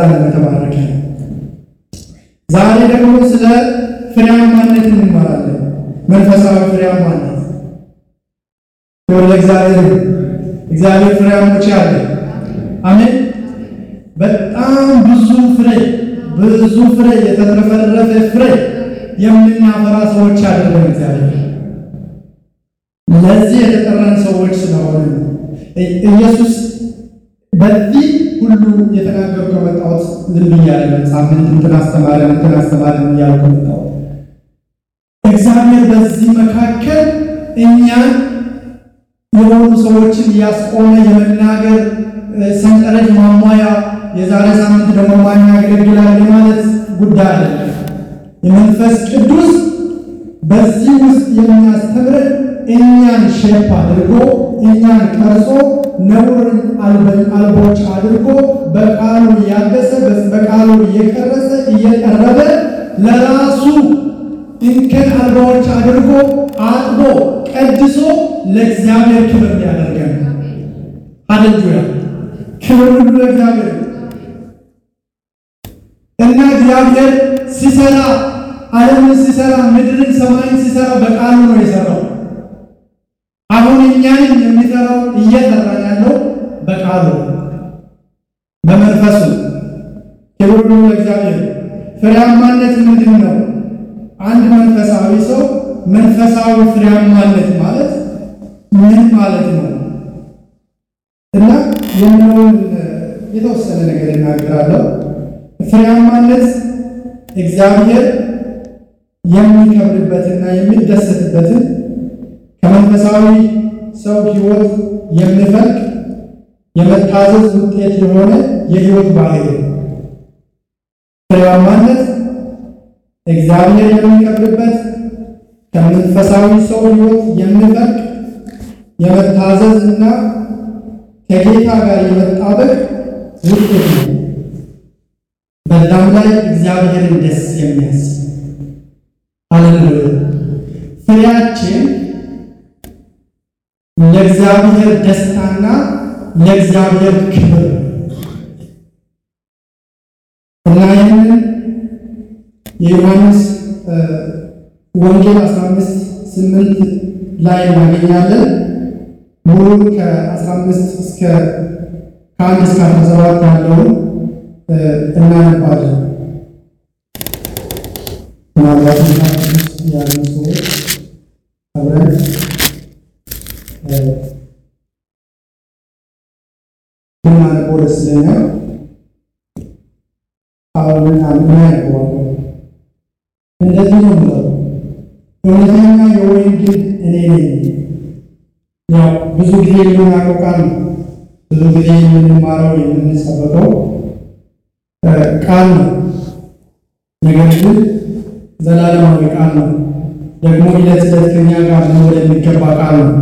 ለዘላለም የተባረከ ነው። ዛሬ ደግሞ ስለ ፍሬያማነት እንማራለን። መንፈሳዊ ፍሬያማነት ክብር ለእግዚአብሔር። እግዚአብሔር ፍሬያሞች ያለ አሜን። በጣም ብዙ ፍሬ ብዙ ፍሬ የተትረፈረፈ ፍሬ የምናፈራ ሰዎች ያደረገን እግዚአብሔር ለዚህ የተጠራን ሰዎች ስለሆነ ኢየሱስ በዚህ ሁሉ የተናገሩ ከመጣሁት ዝም ብያለሁ። ሳምንት እንትን አስተማረ እንትን አስተማረ እያልኩ መጣሁት። እግዚአብሔር በዚህ መካከል እኛን የሆኑ ሰዎችን እያስቆመ የመናገር ሰንጠረዥ ማሟያ የዛሬ ሳምንት ደግሞ ማን ያገለግላል የማለት ጉዳይ አለ። የመንፈስ ቅዱስ በዚህ ውስጥ የሚያስተምረን እኛን ሼፕ አድርጎ እኛን ቀርጾ ነውርን አልቦች አድርጎ በቃሉ እያገሰ በቃሉ እየቀረጸ እየቀረበ ለራሱ እንከን አልባዎች አድርጎ አጥቦ ቀድሶ ለእግዚአብሔር ክብር ያደርገን። ሃሌሉያ! ክብር ሁሉ ለእግዚአብሔር እና እግዚአብሔር ሲሰራ ዓለምን ሲሰራ ምድርን ሰማይን ሲሰራ በቃሉ ነው የሰራው። አሁን እኛንም የሚሰራው እየሰራን ያለው በቃሉ በመንፈሱ። ክብር ሁሉ ለእግዚአብሔር። ፍሬያማነት ምንድን ነው? አንድ መንፈሳዊ ሰው መንፈሳዊ ፍሬያማነት ማለት ምን ማለት ነው? እና የምለውን የተወሰነ ነገር እናገራለሁ። ፍሬያማነት እግዚአብሔር የሚከብርበትና የሚደሰትበትን ከመንፈሳዊ ሰው ሕይወት የሚፈልቅ የመታዘዝ ውጤት የሆነ የሕይወት ባህሪ ፍሬያማነት እግዚአብሔር የሚከብርበት ከመንፈሳዊ ሰው ሕይወት የሚፈልቅ የመታዘዝ እና ከጌታ ጋር የመጣበቅ ውጤት ነው። በዛም ላይ እግዚአብሔርን ደስ የሚያስ ሃሌሉያ። ፍሬያችን ለእግዚአብሔር ደስታና ለእግዚአብሔር ክብር እና ይህንን የዮሐንስ ወንጌል 15 8 ላይ እናገኛለን። ሙሉን ከ15 እስከ ከአንድ እስከ 17 ያለውን እናነባለን። ምናልባት ውስጥ ያሉ ሰዎች አብረን ብናነበው ደስ ይለኛል። አሁን አንዱ ያነበዋለሁ። እንደዚህ ነው ምለው እውነተኛ የወይን ግንድ እኔ ነኝ። ያው ብዙ ጊዜ የምናውቀው ቃል ነው። ብዙ ጊዜ የምንማረው የምንሰበከው ቃል ነው። ነገር ግን ዘላለማዊ ቃል ነው። ደግሞ ዕለት ዕለት ከኛ ጋር መኖር የሚገባ ቃል ነው።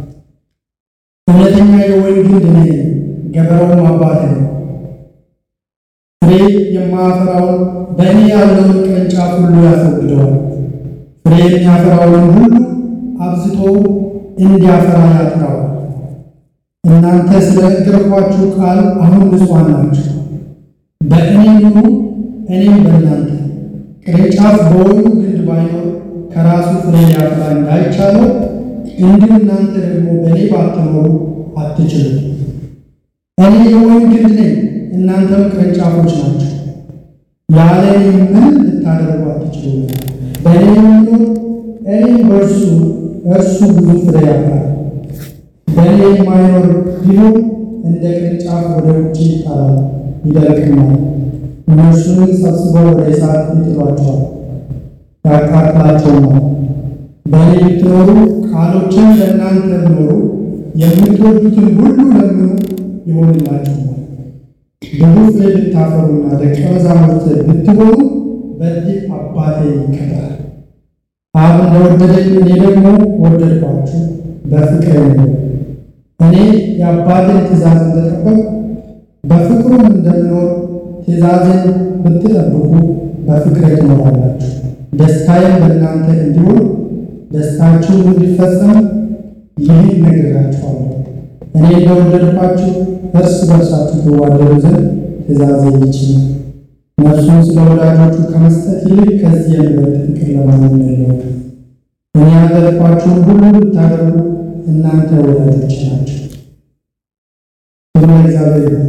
እውነተኛ የወይን ግንድ እኔ ነኝ፣ ገበሬውም አባቴ ነው። ፍሬ የማያፈራውን በእኔ ያለውን ቅርንጫፍ ሁሉ ያስወግደዋል፣ ፍሬ የሚያፈራውን ሁሉ አብዝቶ እንዲያፈራ ያጥራዋል። እናንተ ስለ ነገርኳችሁ ቃል አሁን ንጹሐን ናችሁ። በእኔ ኑሩ፣ እኔም በእናንተ። ቅርንጫፍ በወይኑ ግንድ ባይኖር ከራሱ ፍሬ ሊያፈራ እንዳይቻለው እንዲሁ እናንተ ደግሞ በእኔ ባትኖሩ አትችሉም። እኔ የወይን ግንድ ነኝ፣ እናንተም ቅርንጫፎች ናቸው። ያለ እኔ ምን ልታደርጉ አትችሉም። በእኔ የሚኖር እኔም በእርሱ እርሱ ብዙ ፍሬ ያፈራል። በእኔ የማይኖር ቢሆን እንደ ቅርንጫፍ ወደ ውጭ ይጣላል፣ ይደርቅማል። እነርሱንም ሰብስበው ወደ እሳት ይጥሏቸዋል፣ ያቃጥላቸውማል። በእኔ ብትኖሩ ቃሎችን ለእናንተ ቢኖሩ የምትወዱትን ሁሉ ለምኑ ይሆንላችኋል። ብዙ ፍሬ ብታፈሩና ደቀ መዛሙርት ብትሆኑ በዚህ አባቴ ይከብራል። አብ እንደወደደኝ እኔ ደግሞ ወደድኳችሁ፣ በፍቅሬ ነው። እኔ የአባቴን ትእዛዝ እንደጠበቅሁ በፍቅሩም እንደምኖር ትእዛዜን ብትጠብቁ በፍቅሬ ትኖራላችሁ። ደስታዬም በእናንተ እንዲሆን ደስታችሁ እንዲፈጸም ይህን ነግራችኋለሁ። እኔ እንደወደድኳችሁ እርስ በርሳችሁ ትዋደዱ ዘንድ ትእዛዜ ይህች ነው፣ ነፍሱን ስለ ወዳጆቹ ከመስጠት ይልቅ ከዚህ የሚበልጥ ፍቅር ለማንም የለውም። እኔ ያዘዝኳችሁን ሁሉ ብታደርጉ እናንተ ወዳጆች ናቸው። ክብር ለእግዚአብሔር ይሁን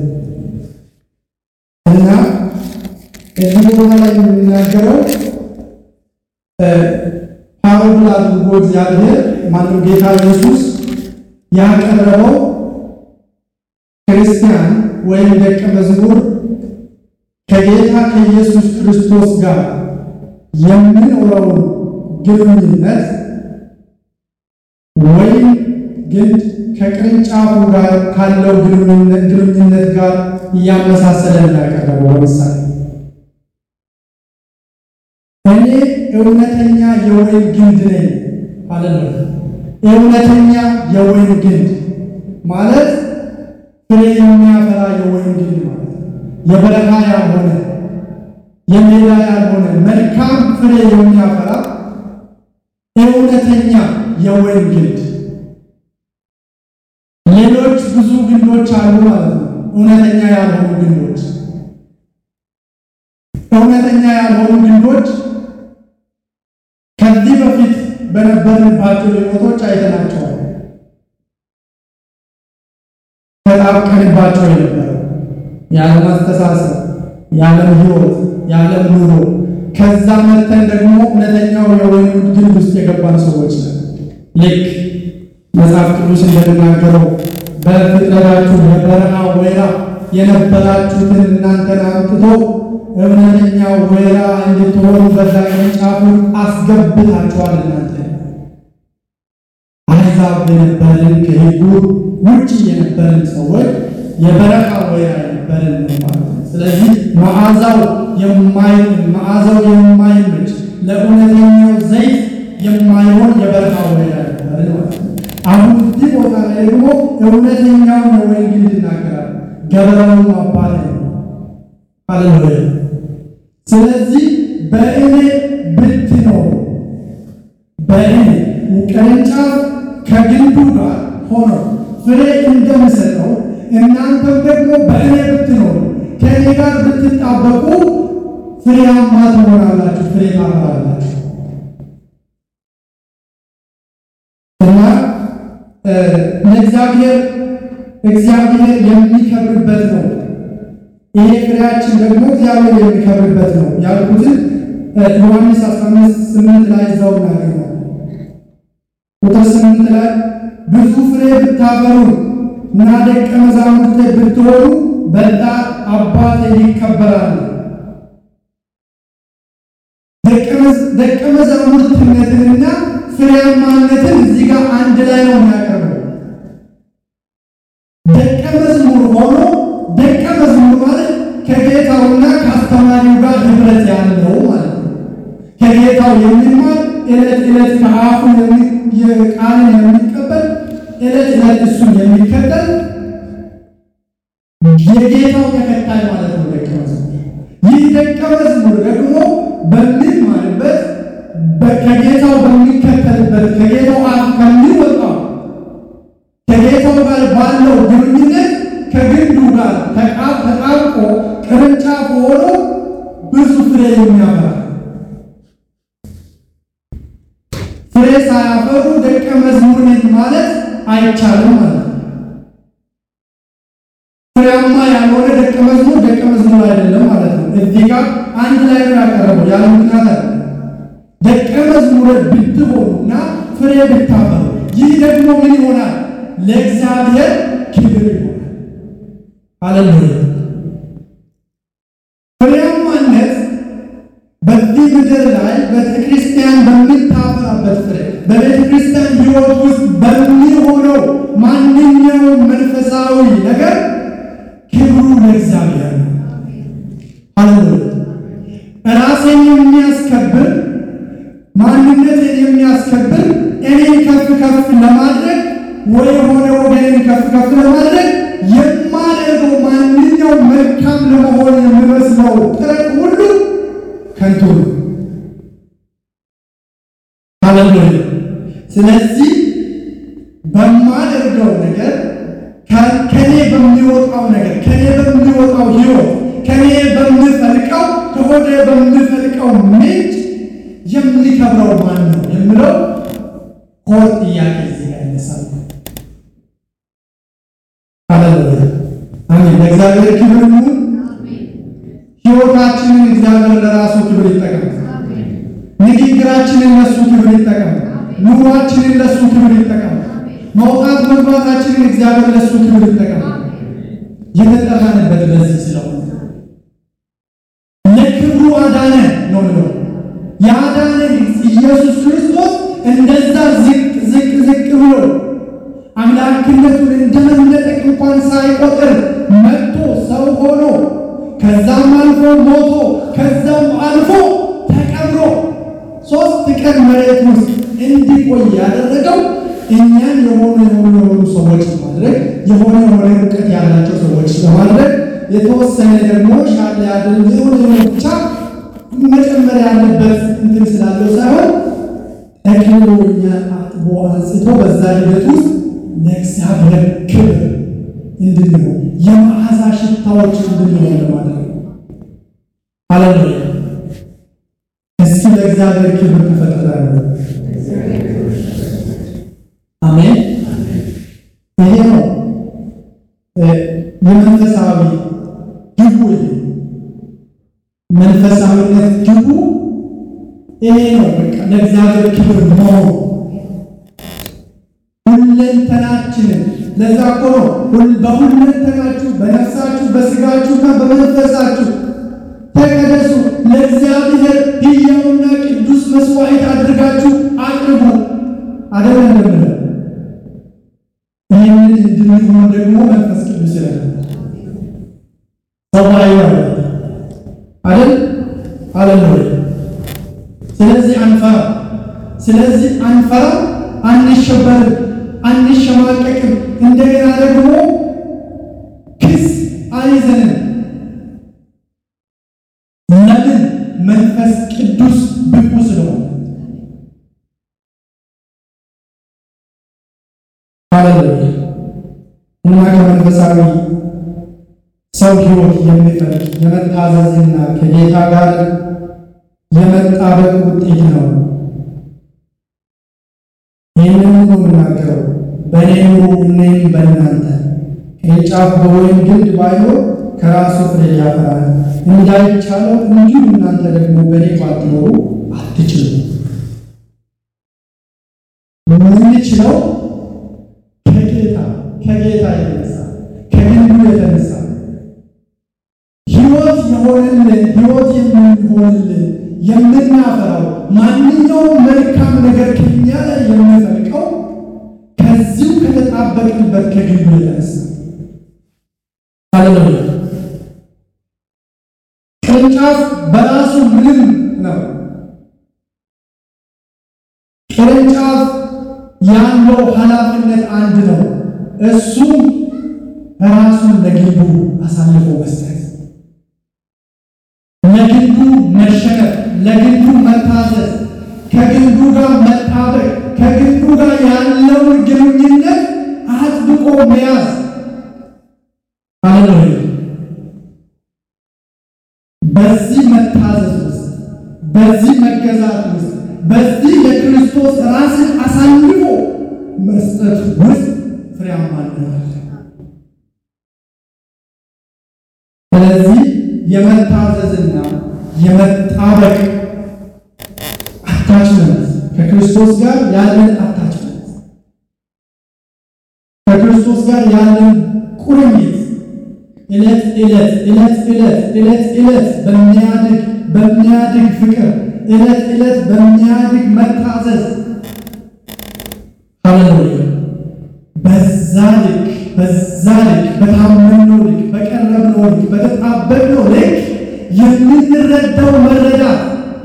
እና እዚህ ቦታ ላይ የሚናገረው ፓሮል አድርጎ እግዚአብሔር ማነው ጌታ ኢየሱስ ያቀረበው ክርስቲያን ወይም ደቀ መዝሙር ከጌታ ከኢየሱስ ክርስቶስ ጋር የሚኖረውን ግንኙነት ወይም ግን ከቅርንጫፉ ጋር ካለው ግንኙነት ግንኙነት ጋር እያመሳሰለ እንዳቀረበው ለምሳሌ እኔ እውነተኛ የወይን ግንድ ነኝ አለ። እውነተኛ የወይን ግንድ ማለት ፍሬ የሚያፈራ የወይን ግንድ ማለት የበረሃ ያልሆነ የሜዳ ያልሆነ መልካም ፍሬ የሚያፈራ እውነተኛ የወይን ግንድ። ሌሎች ብዙ ግንዶች አሉ ማለት ነው። እውነተኛ ያልሆኑ ግንዶች እውነተኛ ያልሆኑ ግንዶች ከዚህ በፊት በነበርንባቸው ሕይወቶች አይተናቸዋል። ተጣብቀንባቸው የነበረ የዓለም አስተሳሰብ፣ የዓለም ሕይወት፣ የዓለም ኑሮ ከዛ መተን ደግሞ እውነተኛው የወይኑ ግንድ ውስጥ የገባን ሰዎች ነን። ልክ መጽሐፍ ቅዱስ እንደሚናገረው በፍጥረታችሁ የበረሃ ወይራ የነበራችሁትን እናንተን አምጥቶ እውነተኛው ወይራ እንድትሆኑ በዛ ቅርንጫፉን አስገብታችኋል። እናንተ አሕዛብ የነበርን ከሕጉ ውጭ የነበርን ሰዎች የበረሃ ወይራ የነበርን ማለት ነው። ስለዚህ መዓዛው የማይ መዓዛው የማይመች ለእውነተኛው ዘይት የማይሆን የበረሃ ወይራ የነበርን ማለት ነው። አሁን እዚህ ቦታ ላይ ደግሞ እውነተኛውን የወይን ግንድ ይናገራል። ገበሬውን ማባረር ነው። ሃሌሉያ። ስለዚህ በእኔ ብትኖሩ በእኔ ቅርንጫፍ ከግንዱ ጋር ሆኖ ፍሬ እንደምሰጠው እናንተም ደግሞ በእኔ ብትኖሩ ከእኔ ጋር ብትጣበቁ ፍሬያማ ትሆናላችሁ፣ ፍሬ ታፈራላችሁ እና ለእግዚአብሔር እግዚአብሔር የሚከብርበት ነው። ይሄ ፍሬያችን ደግሞ እግዚአብሔር የሚከብርበት ነው ያልኩትን ዮሐንስ 15 ስምንት ላይ እዛው እናገኛለን። ቁጥር ስምንት ላይ ብዙ ፍሬ ብታፈሩ እና ደቀ መዛሙርቴ ብትሆኑ በጣም አባቴ ይከበራል። ደቀ መዛሙርትነትንና ፍሬያማነትን እዚህ ጋር አንድ ላይ ነው የሚያቀርበው። ደቀ መዝሙር ሆኖ ደቀ መዝሙር ማለት ከጌታውና ከአስተማሪው ጋር ህብረት ያለው ማለት ነው። ከጌታው የሚማር ዕለት ዕለት ከአፉ ቃልን የሚቀበል ዕለት ዕለት እሱን የሚከተል የጌታው ተከታይ ማለት ነው ደቀ መዝሙር። ይህ ደቀ መዝሙር ደግሞ በሚማርበት ከጌታው በሚከተልበት ከጌታው አፍ ከሚወጣው ከጌታው ጋር ባለው ግንኙነት ከግንዱ ጋር ተጣብቆ ቅርንጫፍ ሆኖ ብዙ ፍሬ የሚያፈራ ፍሬ ሳያፈሩ ደቀ መዝሙር ነኝ ማለት አይቻልም ማለት ነው። ፍሬያማ ያልሆነ ደቀ መዝሙር ደቀ መዝሙር አይደለም ማለት ነው። እዚህ ጋር አንድ ላይ ነው ያቀረበው ያለ ምክንያት አለ። ደቀ መዝሙር ብትሆኑና ፍሬ ብታፈሩ ይህ ደግሞ ምን ይሆናል? ለእግዚአብሔር ክብር ይሆናል። ሃሌሉያ። ፍሬያማነት በዚህ ምድር ላይ ቤተ ክርስቲያን በምታፈራበት ፍሬ በቤተ ክርስቲያን ሕይወት ውስጥ በሚሆነው ማንኛውም መንፈሳዊ ነገር ክብሩ ለእግዚአብሔር ነው። ሃሌሉያ። ራሴን የሚያስከብር ማንነትን የሚያስከብር እኔን ከፍ ከፍ ለማድረግ ወይ የሆነ ወገንን ከፍ ከፍ ለማድረግ የማደርገው ማንኛውም መልካም ለመሆን የሚመስለው ጥረት ሁሉ ከንቱ ነው። ሃሌሉያ። ስለዚህ በማደርገው ነገር ከኔ በሚወጣው ነገር ከኔ በሚወጣው ሕይወት ከኔ በምፈልቀው ከሆዴ በምፈልቀው ምንጭ የሚከብረው ማን ነው የምለው ኮር ጥያቄ እዚህ ጋር ይነሳል። ሃሌሉያ አሜን። ለእግዚአብሔር ክብር ይሁን። ሕይወታችንን እግዚአብሔር ለራሱ ክብር ይጠቀም። ንግግራችንን ለሱ ክብር ይጠቀም። ኑሯችንን ለሱ ክብር ይጠቀም። መውጣት መግባታችንን እግዚአብሔር ለሱ ክብር ይጠቀም። የተጠራንበት በዚህ ስለሆነ ለክብሩ አዳነ ነው ነው ያዳነን ኢየሱስ ክርስቶስ እንደዛ ዝቅ ዝቅ ዝቅ ብሎ አምላክነቱን እንደመነጠቅ እንኳን ሳይቆጥር መጥቶ ሰው ሆኖ ከዛም አልፎ ሞቶ ከዛም አልፎ ተቀብሮ ሶስት ቀን መሬት ውስጥ እንዲቆይ ያደረገው እኛን የሆኑ የሆኑ የሆኑ ሰዎች ማድረግ የሆነ የሆነ እውቀት ያላቸው ሰዎች ለማድረግ የተወሰነ ደግሞ ሻለ ያደል የሆነ የሆነ ብቻ መጨመር ያለበት እንትን ስላለው ሳይሆን ጠቅልሎ እኛን አጥቦ አንጽቶ በዛ ሂደት ውስጥ ለእግዚአብሔር ክብር እንድንሆን የመዓዛ ሽታዎች እንድንሆን ለማድረግ ሃሌሉያ። እስኪ ለእግዚአብሔር ክብር ተፈጥረናል። አሜን። ይሄ ነው የመንፈሳዊ ግቡ። ይሄ መንፈሳዊነት ግቡ ይሄ ነው። በቃ ለእግዚአብሔር ክብር መሆኑ ሁለንተናችንን ለዛ እኮ ነው በሁለንተናችሁ በነፍሳችሁ በስጋችሁና በመንፈሳችሁ ተቀደሱ ለእግዚአብሔር ሕያውና ቅዱስ መስዋዕት አድርጋችሁ አቅርቡ አደለ እንደምለው ይህንን እንድንሆን ደግሞ መንፈስ ቅዱስ ይላል። ሰው አይወር አይደል አለለ ስለዚህ አንፈራ ስለዚህ አንፈራ አንሸበርም አንሸማቀቅም እንደገና ደግሞ ክስ አይዘንም ለምን መንፈስ ቅዱስ ብቁ ስለሆነ ሃሌሉያ እና ከመንፈሳዊ ሰው ሕይወት የሚፈልግ የመታዘዝና ከጌታ ጋር የመጣበቅ ውጤት ነው። ይህንን ነው የምናገረው። በእኔ ኑሩ እኔም በእናንተ ቅርንጫፍ በወይን ግንድ ባይኖር ከራሱ ፍሬ ያፈራል እንዳይቻለው እንዲሁ እናንተ ደግሞ በእኔ ባትኖሩ አትችሉም። የምንችለው ከጌታ ከጌታ የተነሳ ከግንዱ የተነሳ ሕይወት የሆንልን ሕይወት የምንሆንልን የምናፈራው ማንኛውም መልካም ነገር ከኛ ላይ የምንፈልቀው ከዚሁ ከተጣበቅንበት ከግንዱ የተነሳ ሃሌሉያ። ቅርንጫፍ በራሱ ምንም ነው። ቅርንጫፍ ያለው ኃላፊነት አንድ ነው። እሱም ራሱን ለግንዱ አሳልፎ መስጠት፣ ለግንዱ መሸነፍ፣ ለግንዱ መታዘዝ፣ ከግንዱ ጋር መጣበቅ፣ ከግንዱ ጋር ያለውን ግንኙነት አጥብቆ መያዝ። ሃሌሉያ። በዚህ መታዘዝ ውስጥ በዚህ መገዛት ውስጥ በዚህ ለክርስቶስ ራስን አሳልፎ መስጠት ውስጥ ፍሬያማ እንሆናለን። ስለዚህ የመታዘዝና የመጣበቅ አታችመንት ከክርስቶስ ጋር ያለን አታችመንት ከክርስቶስ ጋር ያለን ቁርኝት ዕለት ዕለት ዕለት ዕለት ዕለት ዕለት በሚያድግ በሚያድግ ፍቅር ዕለት ዕለት በሚያድግ መታዘዝ ሃሌሉያ። በዛ ልክ በዛ ልክ በታመንነው ልክ በቀረብነው ልክ በተጣበቅነው ልክ የምንረዳው መረዳት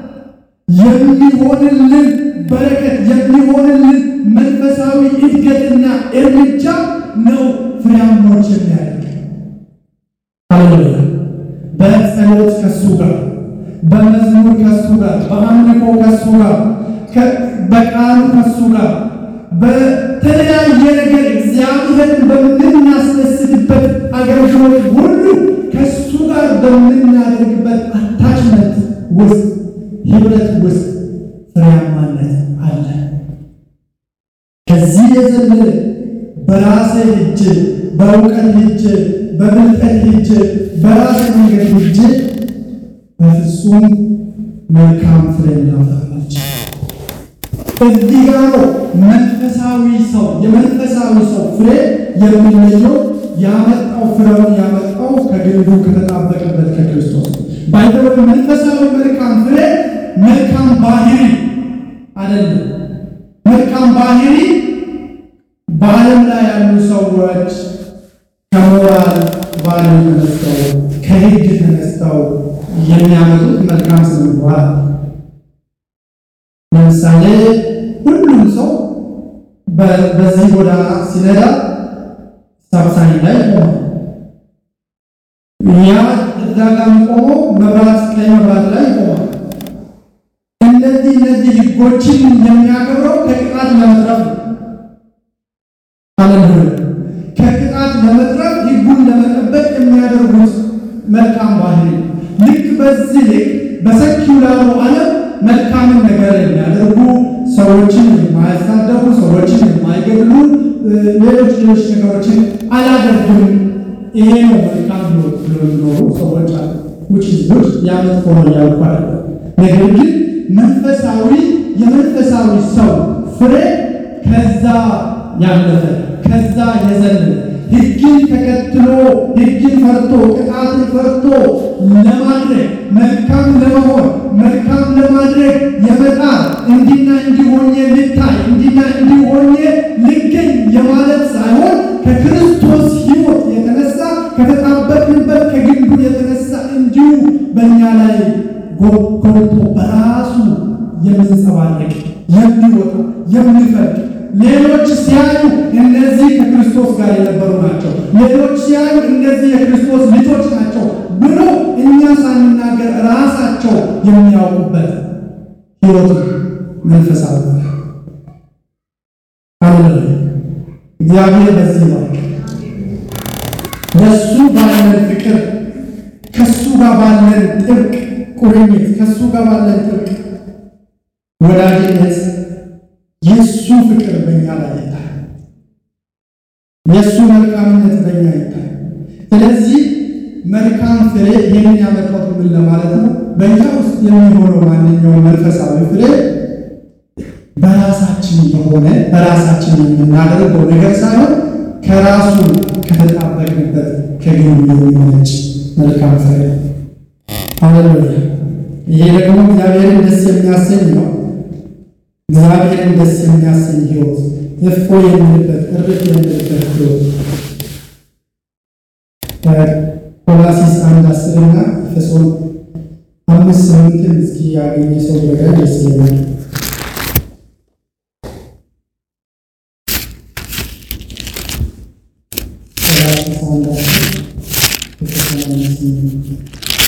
የሚሆንልን በረከት የሚሆንልን መንፈሳዊ እድገትና እርምጃ ነው ፍሬያሞች የሚያደርግ ሃሌሉያ። በጸሎት ከሱ ጋር በመዝሙር ከሱ ጋር በአምልኮ ከሱ ጋር በቃሉ ከሱ ጋር በተለያየ ነገር እግዚአብሔርን በምናስደስትበት አገልግሎት ሁሉ ከሱ ጋር በምናደርግበት አታችመንት ውስጥ ህብረት ውስጥ ፍሬያማነት አለ። ከዚህ የዘለለ በራሴ ሂጅ፣ በእውቀት ሂጅ፣ በብልጠት ሂጅ፣ በራሴ መንገድ ሂጅ በፍጹም መልካም ፍሬ እናፈራለች። እዚህ ጋር ነው መንፈሳዊ ሰው የመንፈሳዊ ሰው ፍሬ የሚለየው ያመጣው ፍሬውን ያመጣው ከግንዱ ከተጣበቀበት ከክርስቶስ ባይተወ መንፈሳዊ መልካም ፍሬ መልካም ባህሪ አይደለም። መልካም ባህሪ በዓለም ላይ ያሉ ሰዎች ከሞራል ባህሪ ተነስተው ከሕግ ተነስተው የሚያመጡት መልካም ስነ ምግባር ለምሳሌ ሁሉም ሰው በዚህ ጎዳና ሲነዳ ሳብሳኝ ላይ ቆሟል። ያ እዛ ጋር ቆሞ መብራት ቀይ መብራት ላይ ቆሟል። እነዚህ እነዚህ ህጎችን የሚያከብረው ከቅጣት ለመትረፍ ነው። አለምህ ከቅጣት ለመትረፍ ህጉን ለመጠበቅ የሚያደርጉት መልካም ባህሪ ልክ በዚህ ልክ በሰኪውላሩ ዓለም መልካምን ነገር የሚያደርጉ ሰዎችን የማያሳደቡ ሰዎችን የማይገድሉ ሌሎች ሌሎች ነገሮችን አላደርግም ይሄ ነው መልካም ህይወት ብሎ የሚኖሩ ሰዎች አሉ። ውጭ ዝዶች ያመጥፎ ነው ያልኩ አይደለም። ነገር ግን መንፈሳዊ የመንፈሳዊ ሰው ፍሬ ከዛ ያለፈ ከዛ የዘለለ ህግን ተከትሎ ህግን ፈርቶ ቅጣትን ፈርቶ ለማድረግ መልካም ለመሆን መልካም ለማድረግ የመጣር እንዲና እንዲሆኜ ልታይ እንዲና እንዲሆኜ ልገኝ የማለት ሳይሆን ከክርስቶስ ህይወት የተነሳ ከተጣበቅንበት ከግንዱ የተነሳ እንዲሁ በእኛ ላይ ጎልቶ በራሱ የሚንጸባረቅ የሚወጣ የሚፈልቅ ሌሎች ሲያዩ እነዚህ ከክርስቶስ ጋር የነበሩ ናቸው፣ ሌሎች ሲያዩ እነዚህ የክርስቶስ ልጆች ናቸው ብሎ እኛ ሳንናገር ራሳቸው የሚያውቁበት ህይወት መንፈሳዊ አለ። እግዚአብሔር በዚህ ነው ለሱ ባለን ፍቅር ከሱ ጋር ባለን ጥብቅ ቁርኝት ከሱ ጋር ባለን ጥብቅ ወዳጅነት የእሱ ፍቅር በእኛ ላይ ይታይ፣ የእሱ መልካምነት በእኛ ይታይ። ስለዚህ መልካም ፍሬ ይህንን ያመጣሁት ምን ለማለት ነው? በእኛ ውስጥ የሚሆነው ማንኛውም መንፈሳዊ ፍሬ በራሳችን የሆነ በራሳችን የምናደርገው ነገር ሳይሆን ከራሱ ከተጣበቅንበት ከግንዱ የሚመነጭ መልካም ፍሬ። ሃሌሉያ! ይሄ ደግሞ እግዚአብሔርን ደስ የሚያሰኝ ነው። እግዚአብሔርን ደስ የሚያሰኝ ህይወት፣ እፎ የምንበት እርፍ የምንበት ህይወት ቆላሲስ አንድ አስርና ኤፌሶን አምስት ስምንትን እስኪ ያገኘ ሰው ነገር ደስ ይለኛል። ቆላሲስ አንድ አስር ኤፌሶን አምስት ስምንት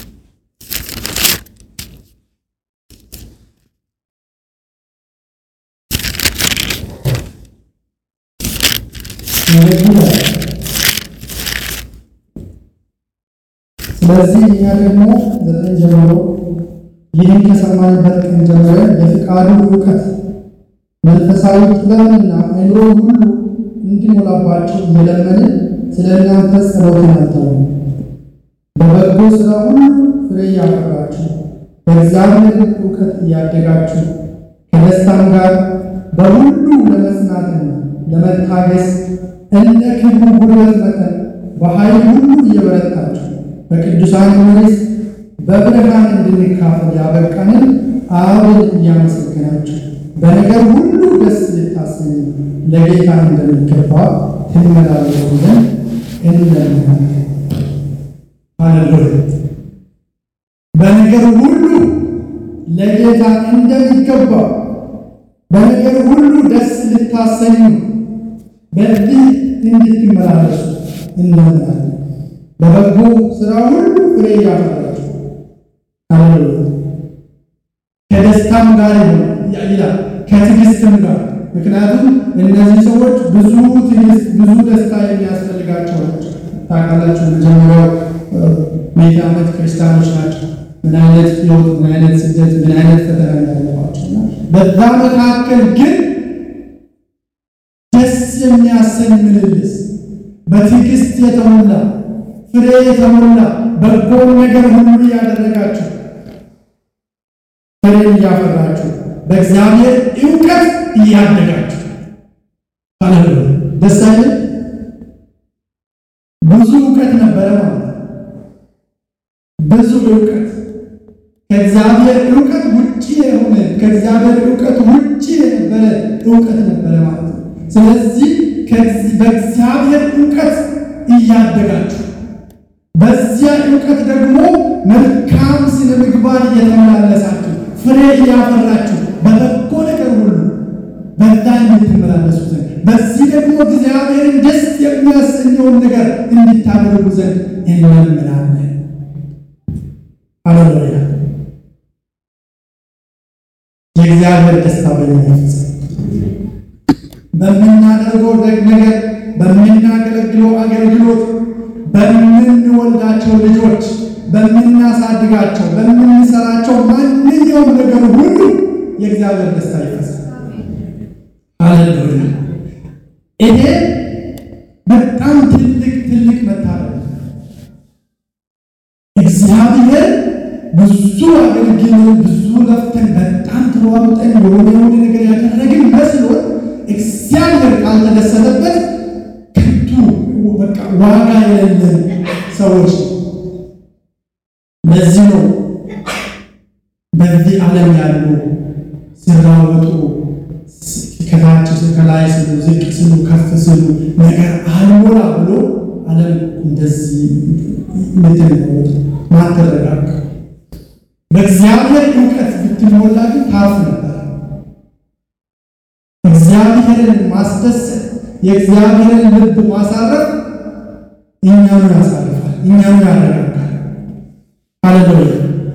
ስለዚህ እኛ ደግሞ ዘጠኝ ጀምሮ ይህን ከሰማንበት ቀን ጀምረን የፍቃዱ እውቀት መንፈሳዊ ጥበብንና አእምሮ ሁሉ እንዲሞላባቸው እየለመንን ስለ እናንተ ጸሎትን አተው በበጎ ሥራ ሁሉ ፍሬ እያፈራችሁ በእግዚአብሔር እውቀት እያደጋችሁ ከደስታም ጋር በሁሉ ለመጽናትና ለመታገስ እንደ ክብሩ ጉልበት መጠን በኃይል ሁሉ እየበረታችሁ በቅዱሳን መንግሥት በብርሃን እንድንካፈል ያበቃንን አብን እያመሰገናችሁ በነገር ሁሉ ደስ ልታሰኙ ለጌታ እንደሚገባ ትመላለሱ ዘንድ እንለምናለን። ሃሌሉያ! በነገር ሁሉ ለጌታ እንደሚገባ በነገር ሁሉ ደስ ልታሰኙ በዚህ እንድትመላለሱ እንለምናለን። በበጎ ሥራ ሁሉ ፍሬ እያፈራችሁ ሃሌሉያ! ከደስታም ጋር ይላል ከትዕግስትም ጋር ምክንያቱም እነዚህ ሰዎች ብዙ ትዕግስት ብዙ ደስታ የሚያስፈልጋቸው ናቸው። ታውቃላችሁ መጀመሪያው ቤተ ዓመት ክርስቲያኖች ናቸው። ምን አይነት ሕይወት፣ ምን አይነት ስደት፣ ምን አይነት ፈተና እንዳለባቸው እና በዛ መካከል ግን ደስ የሚያሰኝ ምልልስ በትዕግስት የተሞላ ፍሬ የተሞላ በጎን ነገር ሁሉ እያደረጋችሁ ፍሬን እያፈራችሁ በእግዚአብሔር እውቀት እያደጋችሁ ሃሌሉያ! ደስ አይልም? ብዙ እውቀት ነበረ ማለት ነው። ብዙ እውቀት ከእግዚአብሔር እውቀት ውጭ የሆነ ከእግዚአብሔር እውቀት ውጭ የነበረ እውቀት ነበረ ማለት ነው። ስለዚህ በእግዚአብሔር እውቀት እያደጋችሁ በዚያ እውቀት ደግሞ መልካም ስነ ምግባር እየተመላለሳችሁ ፍሬ እያፈራችሁ በበጎ ነገር ሁሉ በዛ እንድትመላለሱ ዘንድ በዚህ ደግሞ እግዚአብሔርን ደስ የሚያሰኘውን ነገር እንድታደርጉ ዘንድ እንለምናለን። ሃሌሉያ! የእግዚአብሔር ደስታ በኛ ይፈጸም። በምናደርገው ነገር፣ በምናገለግለው አገልግሎት፣ በምንወልዳቸው ልጆች፣ በምናሳድጋቸው፣ በምንሰራቸው ማንኛውም ነገር ሁሉ የእግዚአብሔር ደስታ ይፈጸም። ሃሌሉያ! ይሄ በጣም ትልቅ ትልቅ መታደል እግዚአብሔር ብዙ አገልግሎት ብዙ ለፍተን በጣም ተሯሩጠን የሆነ የሆነ ነገር ያደረግን መስሎት እግዚአብሔር ካልተደሰተበት ከንቱ በቃ ዋጋ የሌለን ሰዎች ለዚህ ነው በዚህ ዓለም ያሉ ሲራወጡ ከታች ከላይ ስሉ ዝቅ ስሉ ከፍ ስሉ ነገር አልሞላ ብሎ ዓለም እንደዚህ ምትንወጡ ማተረጋጋ በእግዚአብሔር እውቀት ብትሞላ ግን ታርፍ ነበር። እግዚአብሔርን ማስደሰት የእግዚአብሔርን ልብ ማሳረፍ እኛኑ ያሳርፋል፣ እኛኑ ያረጋጋል። ሃሌሉያ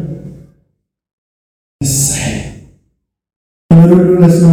እሰይ ክብር ሁሉ ለስሙ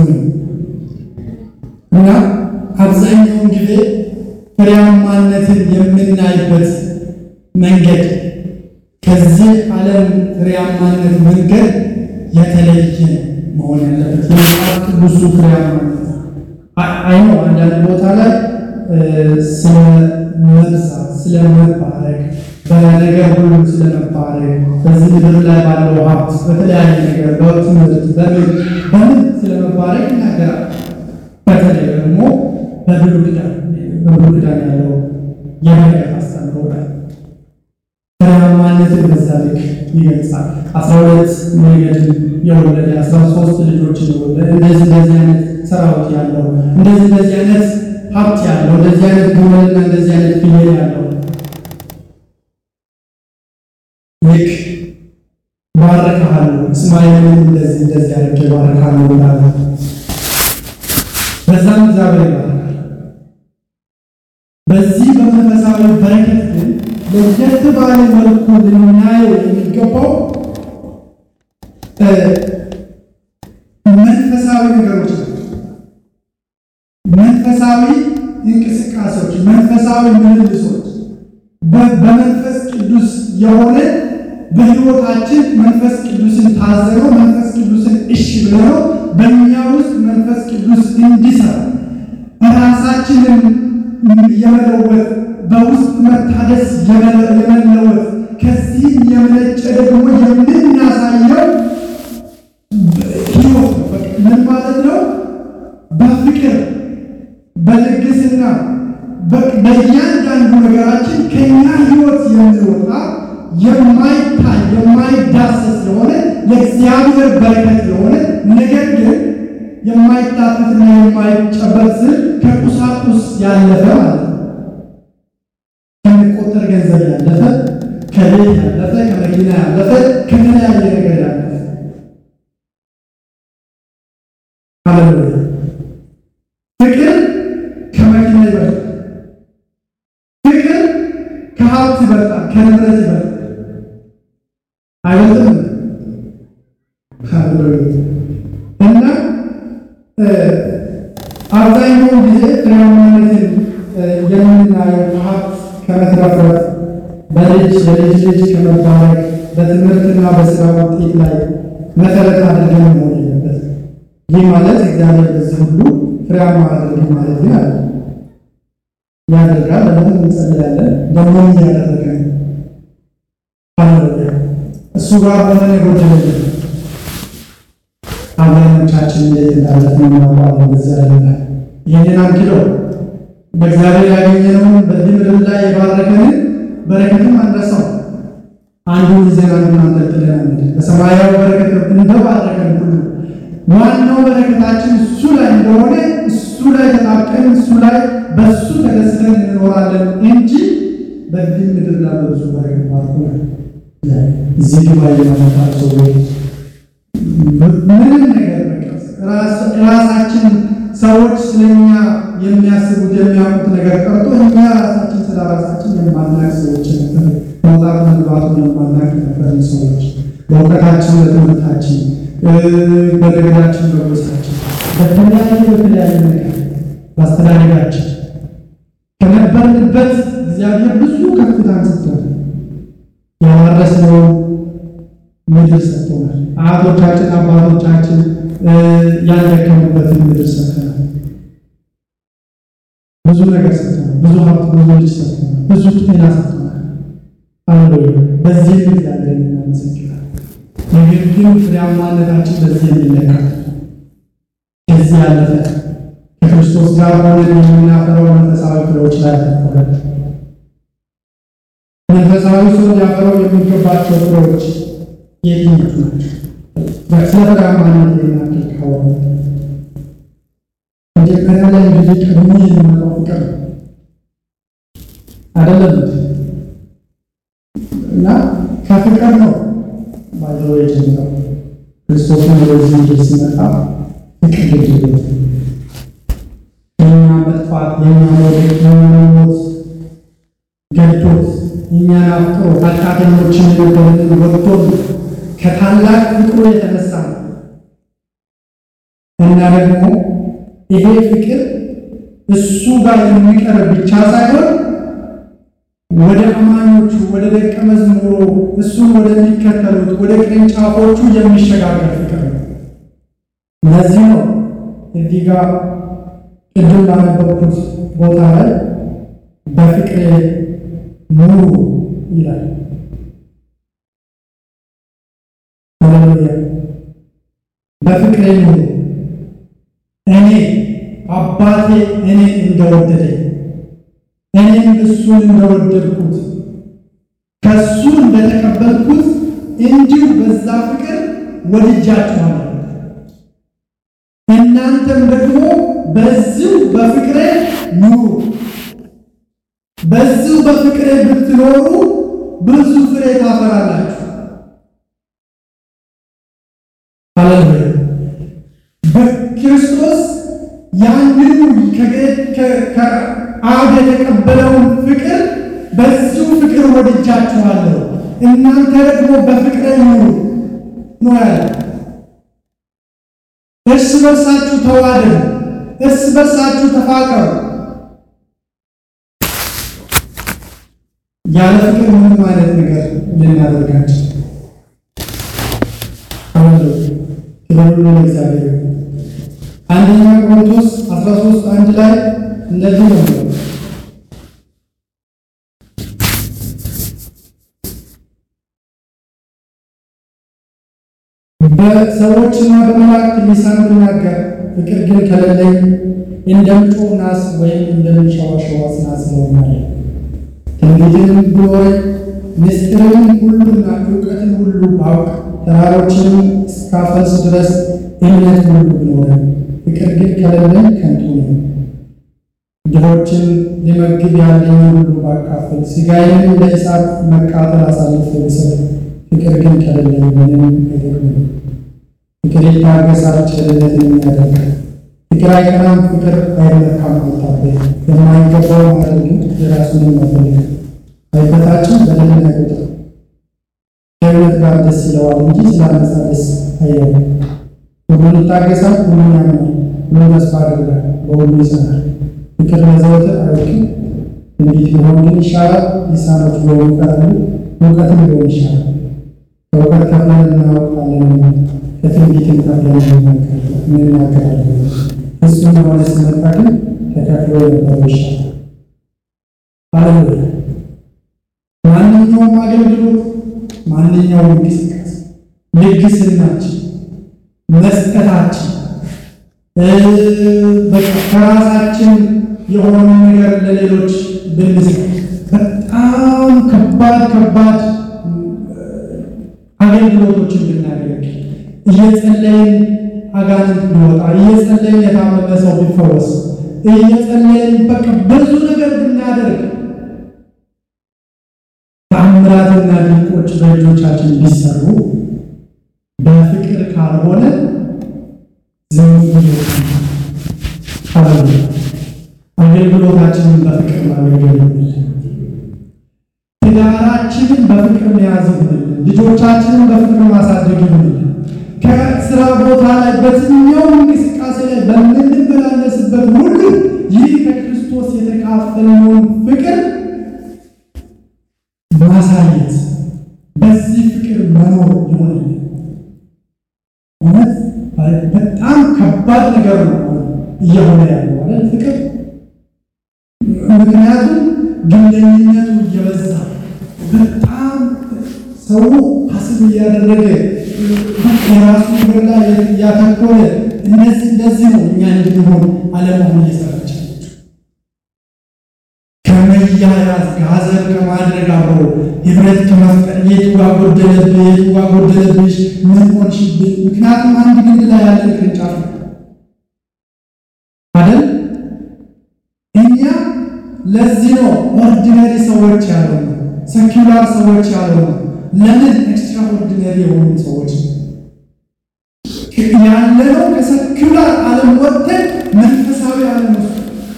እና አብዛኛውን ጊዜ ፍሬያማነትን የምናይበት መንገድ ከዚህ ዓለም ፍሬያማነት መንገድ የተለየ መሆን ያለበት የመጽሐፍ ቅዱሱ ፍሬያማነት አይኖ አንዳንድ ቦታ ላይ ስለ መብዛት፣ ስለ መባረክ፣ በነገር ሁሉ ስለ መባረክ፣ በዚህ ምድር ላይ ባለው ሀብት፣ በተለያየ ነገር በትምህርት በምን በምን ስለ መባረክ ይናገራል። በተለይ ደግሞ በብሉይ ኪዳን በብሉይ ኪዳን ያለው የበረከት አስተምህሮ ላይ ፍሬያማነትን በዛ ልክ ይገልጻል። አስራ ሁለት መንገድን የወለደ አስራ ሶስት ልጆችን የወለደ እንደዚህ እንደዚህ አይነት ሰራዊት ያለው እንደዚህ እንደዚህ አይነት ሀብት ያለው እንደዚህ አይነት ግመልና እንደዚህ አይነት ፍየል ያለው ልክ ባረካሃለሁ፣ እስማኤልን እንደዚህ እንደዚህ አድርጌ ባረካለሁ እንዳለ በዛም እግዚአብሔር ይባረካል። በዚህ በመንፈሳዊ በረከት ግን ለየት ባለ መልኩ ልናየው የሚገባው መንፈሳዊ ነገሮች ናቸው። መንፈሳዊ እንቅስቃሴዎች፣ መንፈሳዊ ምልልሶች በመንፈስ ቅዱስ የሆነ በሕይወታችን መንፈስ ቅዱስን ታዘነው መንፈስ ቅዱስን እሺ ብለነው በእኛ ውስጥ መንፈስ ቅዱስ እንዲሰራ ራሳችንን የመለወጥ በውስጥ መታደስ የመለወጥ ከዚህ የመነጨ ደግሞ የምናሳየው ሕይወት ነው። ምን ማለት ነው? በፍቅር በልግስና በእያንዳንዱ ነገራችን ከኛ ሕይወት የሚወጣ የማይታይ የማይዳሰስ የሆነ ለእግዚአብሔር በረከት የሆነ ነገር ግን የማይታፈትና የማይጨበጥ ስል ከቁሳቁስ ያለፈ ማለት ነው። ከሚቆጠር ገንዘብ ያለፈ፣ ከቤት ያለፈ፣ ከመኪና ያለፈ፣ ከተለያየ ነገር ያለፈ ሃሌሉያ። ፍቅር ከመኪና ይበልጣል። ፍቅር ከሀብት ይበልጣል፣ ከንብረት ይበልጣል። አይበልጥም? ሃሌሉያ እና አብዛኛውን ጊዜ ፍሬያማነትን የምናየው ከሀብት ከመትረፍረፍ በልጅ የልጅ ልጅ ከመባረክ በትምህርትና በስራ ውጤት ላይ መሰረት አድርገን መሆን የለበት። ይህ ማለት እግዚአብሔር በዚህ ሁሉ ፍሬያማ አድርግ ማለት ግን አለ ያደርጋል። ለምን እንጸልያለን? ደግሞ እያደረገ ነው። እሱ ጋር ሆነን የጎደለልን አብዛኞቻችን እንዴት እንዳለፍን እናውቃለን። በዚያ ላይ ይህንን አንኪለው በእግዚአብሔር ያገኘነውን በዚህ ምድር ላይ የባረከንን በረከትም አንረሳው። አንዱ ጊዜን አንዱን አንጠልጥለን አንድ በሰማያዊ በረከት እንደባረከን ሁሉ ዋናው በረከታችን እሱ ላይ እንደሆነ እሱ ላይ ተጣብቀን እሱ ላይ በእሱ ተደስተን እንኖራለን እንጂ በዚህ ምድር ላይ በብዙ በረከት ባርኮናል። እዚህ ግባ የማመጣ ሰዎች ምንም ነገር ራሳችን ሰዎች ስለኛ የሚያስቡት የሚያውቁት ነገር ቀርቶ እኛ ራሳችን ስለ ራሳችን የማናቅ ሰዎች ነበር። መውጣት መግባቱን የማናቅ ነበር ሰዎች በእውቀታችን፣ በትምህርታችን፣ በነገዳችን፣ በጎሳችን፣ በተለያየ በተለያየ ነገር በአስተዳደጋችን ከነበርንበት እግዚአብሔር ብዙ ከፍታን ሰጥቶናል። ያላረስነውን ምድር ሰጥቶናል። አያቶቻችን አባቶቻችን ያልደከሙበትን ምድር ሰጥተናል። ብዙ ነገር ሰጥተናል። ብዙ ሀብት፣ ብዙ ልጅ ሰጥተናል። ብዙ ጤና ሰጥተናል። አለ በዚህ እግዚአብሔር እናመሰግናለን። ነገር ግን ፍሬያማነታችን በዚህ የሚለካ ከዚህ ያለፈ ከክርስቶስ ጋር ሆነን የምናፈረው መንፈሳዊ ፍሬዎች ላይ ያተኮረ መንፈሳዊ ሰው ሊያፈረው የሚገባቸው ፍሬዎች የትኞቹ ናቸው? ስለ ፍሬያማነት የሚናክል ከሆነ መጀመሪያ ላይ እንግዲህ ቀድሞ የሚመጣው ፍቅር ነው አይደለም እና ከፍቅር ነው ባይዘው የጀመረው ክርስቶስን ወደዚህ ምድር ሲመጣ ፍቅር ግድበት የኛ መጥፋት የኛ መውደቅ የኛ መሞት ገዶት እኛን አፍቅሮ ኃጢአተኞችን የነበረንን ወጥቶን ከታላቅ ፍቅሩ የተነሳ ነው እና ደግሞ ይሄ ፍቅር እሱ ጋር የሚቀር ብቻ ሳይሆን ወደ አማኞቹ ወደ ደቀ መዝሙሩ እሱን ወደሚከተሉት ወደ ቅርንጫፎቹ የሚሸጋገር ፍቅር ነው። ለዚህ ነው እዚህ ጋር ቅድም ባነበብኩት ቦታ ላይ በፍቅሬ ኑሩ ይላል። ሃሌሉያ! በፍቅሬ ኑሩ እኔ አባቴ እኔ እንደወደደኝ እኔም እሱን እንደወደድኩት ከእሱ እንደተቀበልኩት እንዲሁ በዛ ፍቅር ወድጃችኋለሁ። እናንተም ደግሞ በዚሁ በፍቅሬ ኑሩ። በዚሁ በፍቅሬ ብትኖሩ ብዙ ፍሬ ታፈራላችሁ። ሃሌሉያ! በክርስቶስ ያንኑ ከአብ የተቀበለውን ፍቅር በዚሁ ፍቅር ወድጃችኋለሁ እናንተ ደግሞ በፍቅሬ ኑሩ ነው ያለ። እርስ በርሳችሁ ተዋደዱ፣ እርስ በርሳችሁ ተፋቀሩ። ያለ ፍቅር ምንም አይነት ነገር ልናደርጋቸው ክብሩ ለእግዚአብሔር። አንደኛ ቆሮንቶስ 13 አንድ ላይ እንደዚህ ነው በሰዎችና በመላእክት ሊሳን ብናገር ፍቅር ግን ከሌለኝ እንደምጮህ ናስ ወይም እንደምንሸዋሸዋ ናስ እሆናለሁ። ትንቢትንም ቢኖረኝ ምስጢርንም ሁሉና እውቀትን ሁሉ ባውቅ ተራሮችንም እስካፈልስ ድረስ እምነት ሁሉ ቢኖረኝ ፍቅር ግን ከሌለኝ ከንቱ ነው። ድሆችን ሊመግብ ያለኝ ሁሉ ባካፍል ሥጋዬንም ለእሳት መቃጠል አሳልፌ ብሰጥ ፍቅር ግን ከሌለኝ ምንም አይጠቅምም። ፍቅር ይታገሳል፣ ቸርነትን ያደርጋል። ፍቅር አይቀናም፣ ፍቅር አይመካም፣ አይታበይም። የማይገባው ማድረግ የራሱን መፈለግ አይበታችን በደልን አይቆጥርም። ከእምነት ጋር ደስ ይለዋል እንጂ ስላነሳ ደስ አይለውም። ሁሉን ይታገሳል፣ ሁሉን ያምናል፣ ሁሉን ተስፋ ያደርጋል፣ በሁሉ ይጸናል። ፍቅር ለዘወትር አይወድቅም። ትንቢት ቢሆን ግን ይሻላል፣ ሊሳኖች ቢሆኑ ይቀራሉ፣ እውቀትም ሊሆን ይሻላል። ከእውቀት ከፍለን እናውቃለን፣ ከትንቢትም ከፍለን እንናገራለን። እሱም የሆነ ሲመጣ ግን ተከፍሎ የነበረው ይሻላል። ሃሌሉያ! ማንኛውም አገልግሎት፣ ማንኛውም እንቅስቃሴ፣ ልግስናችን፣ መስጠታችን በቃ ከራሳችን የሆነ ነገር ለሌሎች ብንሰጥ በጣም ከባድ ከባድ አገልግሎቶችን ብናደርግ እየጸለይን አጋንንት ቢወጣ እየጸለይን የታመመ ሰው ቢፈወስ እየጸለይን በቃ ብዙ ነገር ብናደርግ ተአምራትና ድንቆች በእጆቻችን ቢሰሩ በፍቅር ካልሆነ ዝም አለ አገልግሎታችንን በፍቅር ማገልገል ትዳራችንን በፍቅር መያዝ ይሁንልን። ልጆቻችንን በፍቅር ማሳደግ ይሁንልን። ከስራ ቦታ ላይ በየትኛውም እንቅስቃሴ ላይ በምንመላለስበት ሁሉ ይህ ከክርስቶስ የተካፈልነውን ፍቅር ማሳየት፣ በዚህ ፍቅር መኖር ይሆንልን። እውነት በጣም ከባድ ነገር ነው እየሆነ ያለው ማለት ፍቅር ምክንያቱም ግንኙነቱ እየበዛ በጣም ሰው ሀስብ እያደረገ የራሱ ነገር ላይ እያተኮረ እነዚህ እንደዚህ ነው እኛ እንድንሆን አለመሆን እየሰራች ከመያያዝ ጋዘር ከማድረግ አብሮ ህብረት ከመፍጠር የቱ ጋ ጎደለብህ፣ የቱ ጋ ጎደለብሽ፣ ምን ሆንሽብኝ? ምክንያቱም አንድ ግንድ ላይ ያለን ቅርንጫፍ ነው አይደል? እኛ ለዚህ ነው ኦርዲነሪ ሰዎች ያለው ሰኪላር ሰዎች ያለው ለምን ኤክስትራ ኦርዲነሪ የሆኑ ሰዎች ያለነው ከሰኪላር ዓለም ወጥተን መንፈሳዊ ዓለም ውስጥ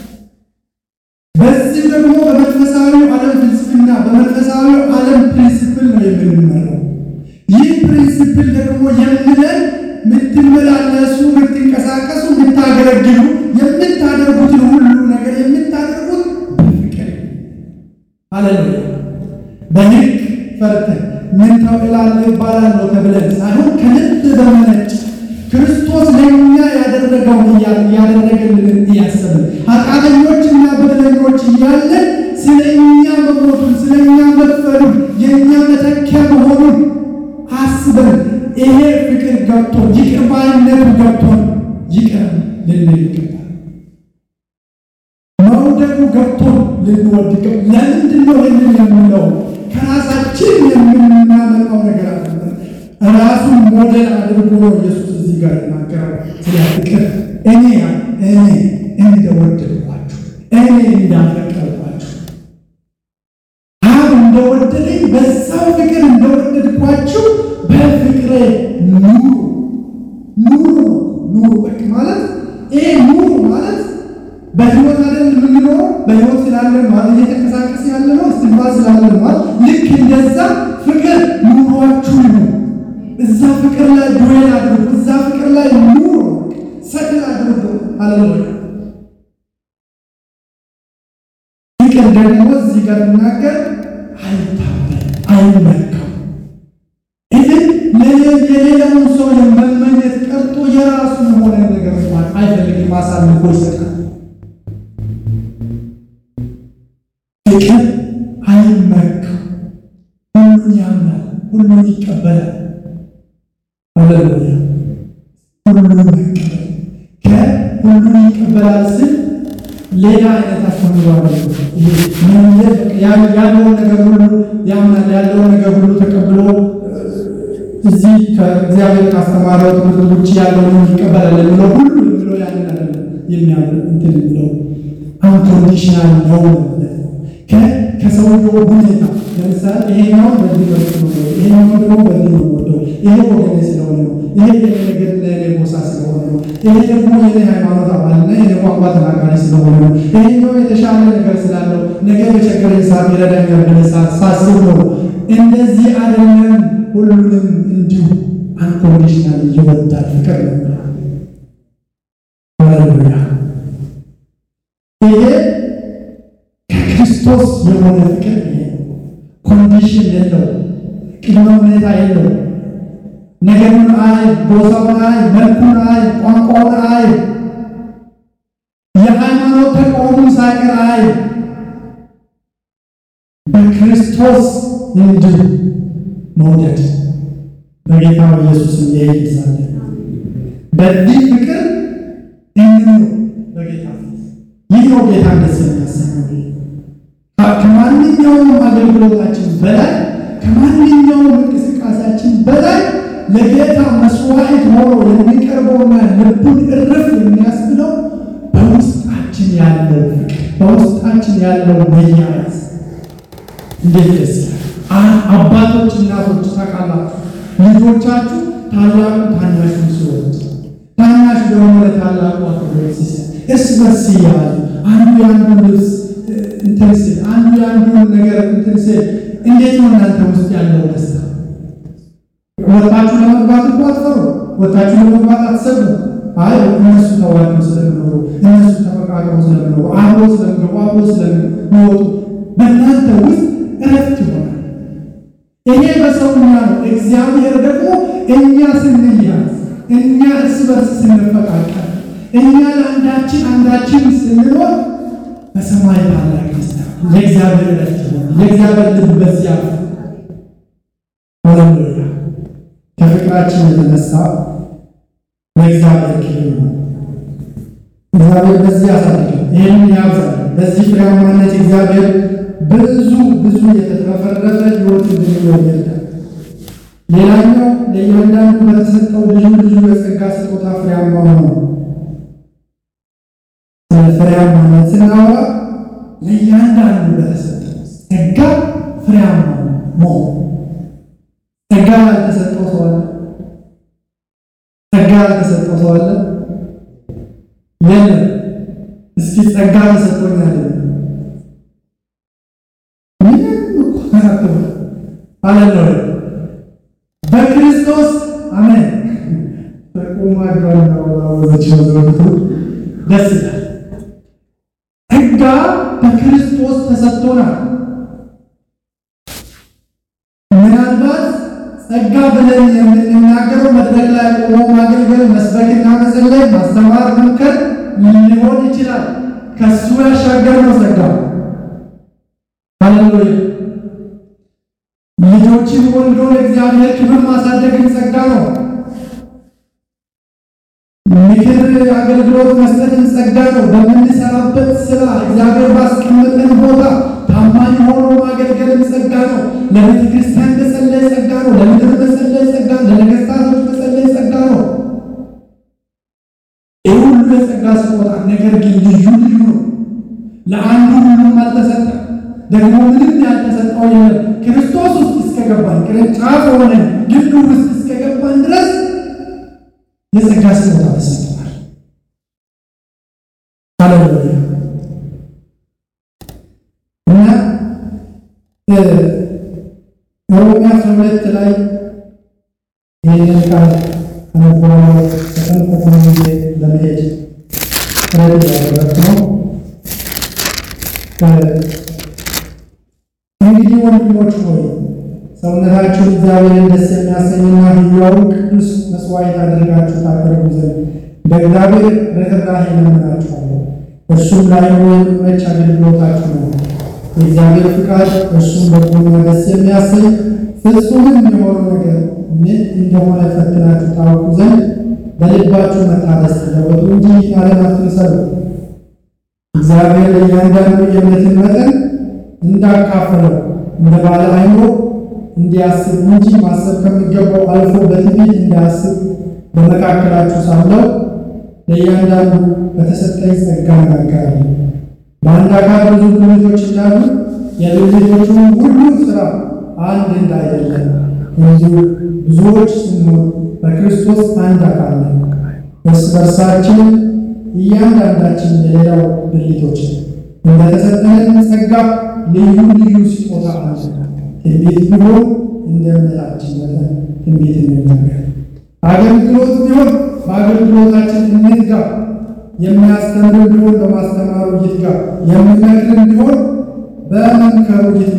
በዚህ ደግሞ በመንፈሳዊ ዓለም ፍልስፍና በመንፈሳዊ ዓለም ፕሪንሲፕል ነው የምንመራው። ይህ ፕሪንሲፕል ደግሞ የምለን የምትመላለሱ፣ የምትንቀሳቀሱ፣ የምታገለግሉ፣ የምታደርጉትን ሁሉ ነገር የምታደርጉት በፍቅር ሃሌሉያ። በህግ ፈርተን ምን ተብላለህ እባላለሁ ተብለን ሳይሆን ከልብ በመነጭ ክርስቶስ ለእኛ ያደረገውን ያደረገልንን እያሰብን ኃጢአተኞችና በደለኞች እያለን ስለ እኛ መሞቱን ስለ እኛ መክፈሉን የእኛ መተኪያ መሆኑን አስበን ይሄ ፍቅር ገብቶን ይቅር ባይነቱ ገብቶን ይቅር ልንል ይገባል። መውደዱ ገብቶን ልንወድ ይገባል። ለምንድን ነው ይህንን የምንለው? ከራሳችን የምናመጣው ነገር አለ። ራሱን ሞዴል አድርጎ ነው ኢየሱስ እዚህ ጋር የተናገረው ስለ ፍቅር። እኔ እኔ እንደወደድኳችሁ እኔ እንዳፈቀርኳችሁ አብ እንደወደደኝ በዛው ፍቅር እንደወደድኳችሁ በፍቅሬ ኑሩ ኑሩ ኑሩ። በቃ ማለት ይሄ ኑሩ ማለት በህይወት አይደል የምንኖረው በህይወት ስላለን ማለት እየተንቀሳቀስ ያለ ነው እስትንፋስ ስላለን ማለት ልክ እንደዛ ፍቅር ኑሯችሁ ይሁን። እዛ ፍቅር ላይ ዱዌል አድርጉ። እዛ ፍቅር ላይ ኑሩ፣ ሰክል አድርጉ። ሃሌሉያ። ፍቅር ደግሞ እዚህ ጋር እናገር አይታበል፣ አይመካም። ይህን የሌላውን ሰው የመመኘት ቀርቶ የራሱ የሆነ ነገር እንኳን አይፈልግም፣ አሳልፎ ይሰጣል። ፍቅር አይመካም፣ ሁሉን ያምናል፣ ሁሉን ይቀበላል። ሃሌሉያ ሁሉን መቀበል ከሁሉን ይቀበላል ስል ሌላ አይነት አስተምሯል። ያለውን ነገር ሁሉ ያምናል፣ ያለውን ነገር ሁሉ ተቀብሎ እዚህ ከእግዚአብሔር ካስተማረው ትምህርት ውጭ ያለውን ይቀበላል የሚለው ሁሉ የሚለው ያንን አይደለም የሚያምር እንትን የሚለው አንኮንዲሽናል ነው ማለት ነው። ከሰውየው ሁኔታ ለምሳሌ ይሄኛው በዚህ መልክ ነው፣ ይሄኛው ደግሞ በዚህ ነው ወደው ይሄ ወገኔ ስለሆነ ነው፣ ይሄ የኔ ነገር ለእኔ ጎሳ ስለሆነ ነው፣ ይሄ ደግሞ የኔ ሃይማኖት አባልና የኔ ቋንቋ ተናጋሪ ስለሆነ ነው፣ ይሄኛው የተሻለ ነገር ስላለው ነገ በቸገረኝ ሰዓት ይረዳኛል ብለህ ሳስብ ነው። እንደዚህ አይደለም። ሁሉንም እንዲሁ አንኮንዲሽናል ይወዳል ፍቅር ነው። ሃሌሉያ ይሄ ከክርስቶስ የሆነ ፍቅር ይሄ ኮንዲሽን የለው፣ ቅድመ ሁኔታ የለው። ነገሩን አይ፣ ጎሳውን አይ፣ መልኩን አይ፣ ቋንቋውን አይ፣ የሃይማኖት ተቃውሞ ሳይቀር አይ በክርስቶስ እንድን መውደድ በጌታ በኢየሱስ ይሄድ ይሳለ በዚህ ፍቅር እንኑር በጌታ ፊት። ይህ ነው ጌታ ደስ የሚያሰኘው። ከማንኛውም አገልግሎታችን በላይ ከማንኛውም እንቅስቃሴያችን በላይ ለጌታ መስዋዕት ሆኖ የሚቀርበውና ልቡን እርፍ የሚያስብለው በውስጣችን ያለው ፍቅር በውስጣችን ያለው መያያዝ እንዴት ደስ ይላል! አባቶች እናቶች ታውቃላችሁ፣ ልጆቻችሁ ታላቁ ታናሹን ሲወድ ታናሽ ደግሞ ለታላቁ አክብሮት ሲሰጥ እርስ በርስ እያሉ አንዱ የአንዱን ልብስ እንትን ሲል አንዱ የአንዱን ነገር እንትን ሲል እንዴት ነው እናንተ ውስጥ ያለው ደስታ? ወጣችሁ ለመግባት እኮ አትፈሩ። ወጣችሁ ለመግባት አትሰቡ። አይ እነሱ ተዋደው ስለሚኖሩ እነሱ ተፈቃቅረው ስለሚኖሩ አብሮ ስለሚገቡ አብሮ ስለሚወጡ በእናንተ ውስጥ እረፍት ይሆናል። ይሄ በሰውኛ ነው። እግዚአብሔር ደግሞ እኛ ስንያዝ፣ እኛ እርስ በርስ ስንፈቃቀር፣ እኛ ለአንዳችን አንዳችን ስንኖር በሰማይ ታላቅ ደስታ የእግዚአብሔር እረፍት ይሆናል። የእግዚአብሔር ልብ በዚያ ሃሌሉያ ከፍቅራችን የተነሳ ለእግዚአብሔር ክብር ነው። እግዚአብሔር በዚህ ያሳድገን፣ ይህንን ያብዛል። በዚህ ፍሬያማነት እግዚአብሔር ብዙ ብዙ የተትረፈረፈ ሕይወት እንድንኖር ይርዳል። ሌላኛው ለእያንዳንዱ በተሰጠው ልዩ ልዩ የጸጋ ስጦታ ፍሬያማ ሆኖ ስለ ፍሬያማነት ስናወራ ለእያንዳንዱ በተሰጠው ጸጋ ፍሬያማ መሆን ጸጋ ያልተሰጠው ሰው አለ? ጸጋ ያልተሰጠው ሰው አለ? የለም። እስኪ ጸጋ ተሰጥቶኛል አለለ በክርስቶስ አሜን። ተቁማጋናወዛቸው ዘወቱ ደስ ይላል። ጸጋ በክርስቶስ ተሰጥቶናል። ምናልባት ጸጋ ብለን የምንናገረው መድረክ ላይ ቆሞ ማገልገል፣ መስበክና መጸለይ፣ ማስተማር፣ መምከር ሊሆን ይችላል። ከሱ ያሻገር ነው ጸጋ። ሃሌሉያ! ልጆችን ወልዶ ለእግዚአብሔር ክብር ማሳደግን ጸጋ ነው። ምክር አገልግሎት መስጠትን ጸጋ ነው። በምንሰራበት ስራ እግዚአብሔር ባስቀመጠን ቦታ ታማኝ ሆኖ ማገልገልን ጸጋ ነው። ለቤተ ክርስቲያን መጸለይ ጸጋ ነው። ለምድር መጸለይ ጸጋ ነው። ለነገስታቶች መጸለይ ጸጋ ነው። ይህ ሁሉ የጸጋ ስጦታ ነገር ግን ልዩ ልዩ ነው። ለአንዱ ሁሉም አልተሰጠም። ደግሞ ምንም ያልተሰጠው የለም። ክርስቶስ ውስጥ እስከገባን ቅርንጫፍ ሆነን ግንዱ ውስጥ እስከገባን ድረስ የጸጋ ስጦታ ተሰጥቷል። ሃሌሉያ እና ሮሜ አስራ ሁለት ላይ ይህንን ቃል አነበዋለ ፈጠን ፈጠን ጊዜ ለመሄድ ጥረት ያደረግ ነው። እንግዲህ ወንድሞች ሆይ ሰውነታችሁን እግዚአብሔርን ደስ የሚያሰኝና ሕያውን ቅዱስ መስዋዕት አድርጋችሁ ታቀርቡ ዘንድ በእግዚአብሔር ርኅራኄ እለምናችኋለሁ። እርሱም ለዓይኑ የሚመች አገልግሎታችሁ ነው። የእግዚአብሔር ፍቃድ እርሱም በጎና ደስ የሚያሰኝ ፍጹምም የሆነው ነገር ምን እንደሆነ ፈትናችሁ ታውቁ ዘንድ በልባችሁ መታደስ ተለወጡ እንጂ ዓለም አትምሰሉ። እግዚአብሔር ለእያንዳንዱ የእምነትን መጠን እንዳካፈለው እንደ ባለ አእምሮ እንዲያስብ እንጂ ማሰብ ከሚገባው አልፎ በትዕቢት እንዳያስብ በመካከላችሁ ሳለው ለእያንዳንዱ በተሰጠኝ ጸጋ እናገራለሁ። በአንድ አካል ብዙ ብልቶች እንዳሉ የብልቶቹም ሁሉ ሥራ አንድ እንዳይደለ እንዲሁ ብዙዎች ስንሆን በክርስቶስ አንድ አካል ነን። እርስ በርሳችን እያንዳንዳችን የሌላው ብልቶች እንደተሰጠንን ጸጋ ልዩ ልዩ ስጦታ አለ። ትንቢት ቢሆን እንደ እምነታችን መጠን ትንቢት እንናገር። አገልግሎት ቢሆን በአገልግሎታችን እንትጋ። የሚያስተምር ቢሆን በማስተማሩ ይትጋ። የሚመክርን ቢሆን በመምከሩ ይትጋ።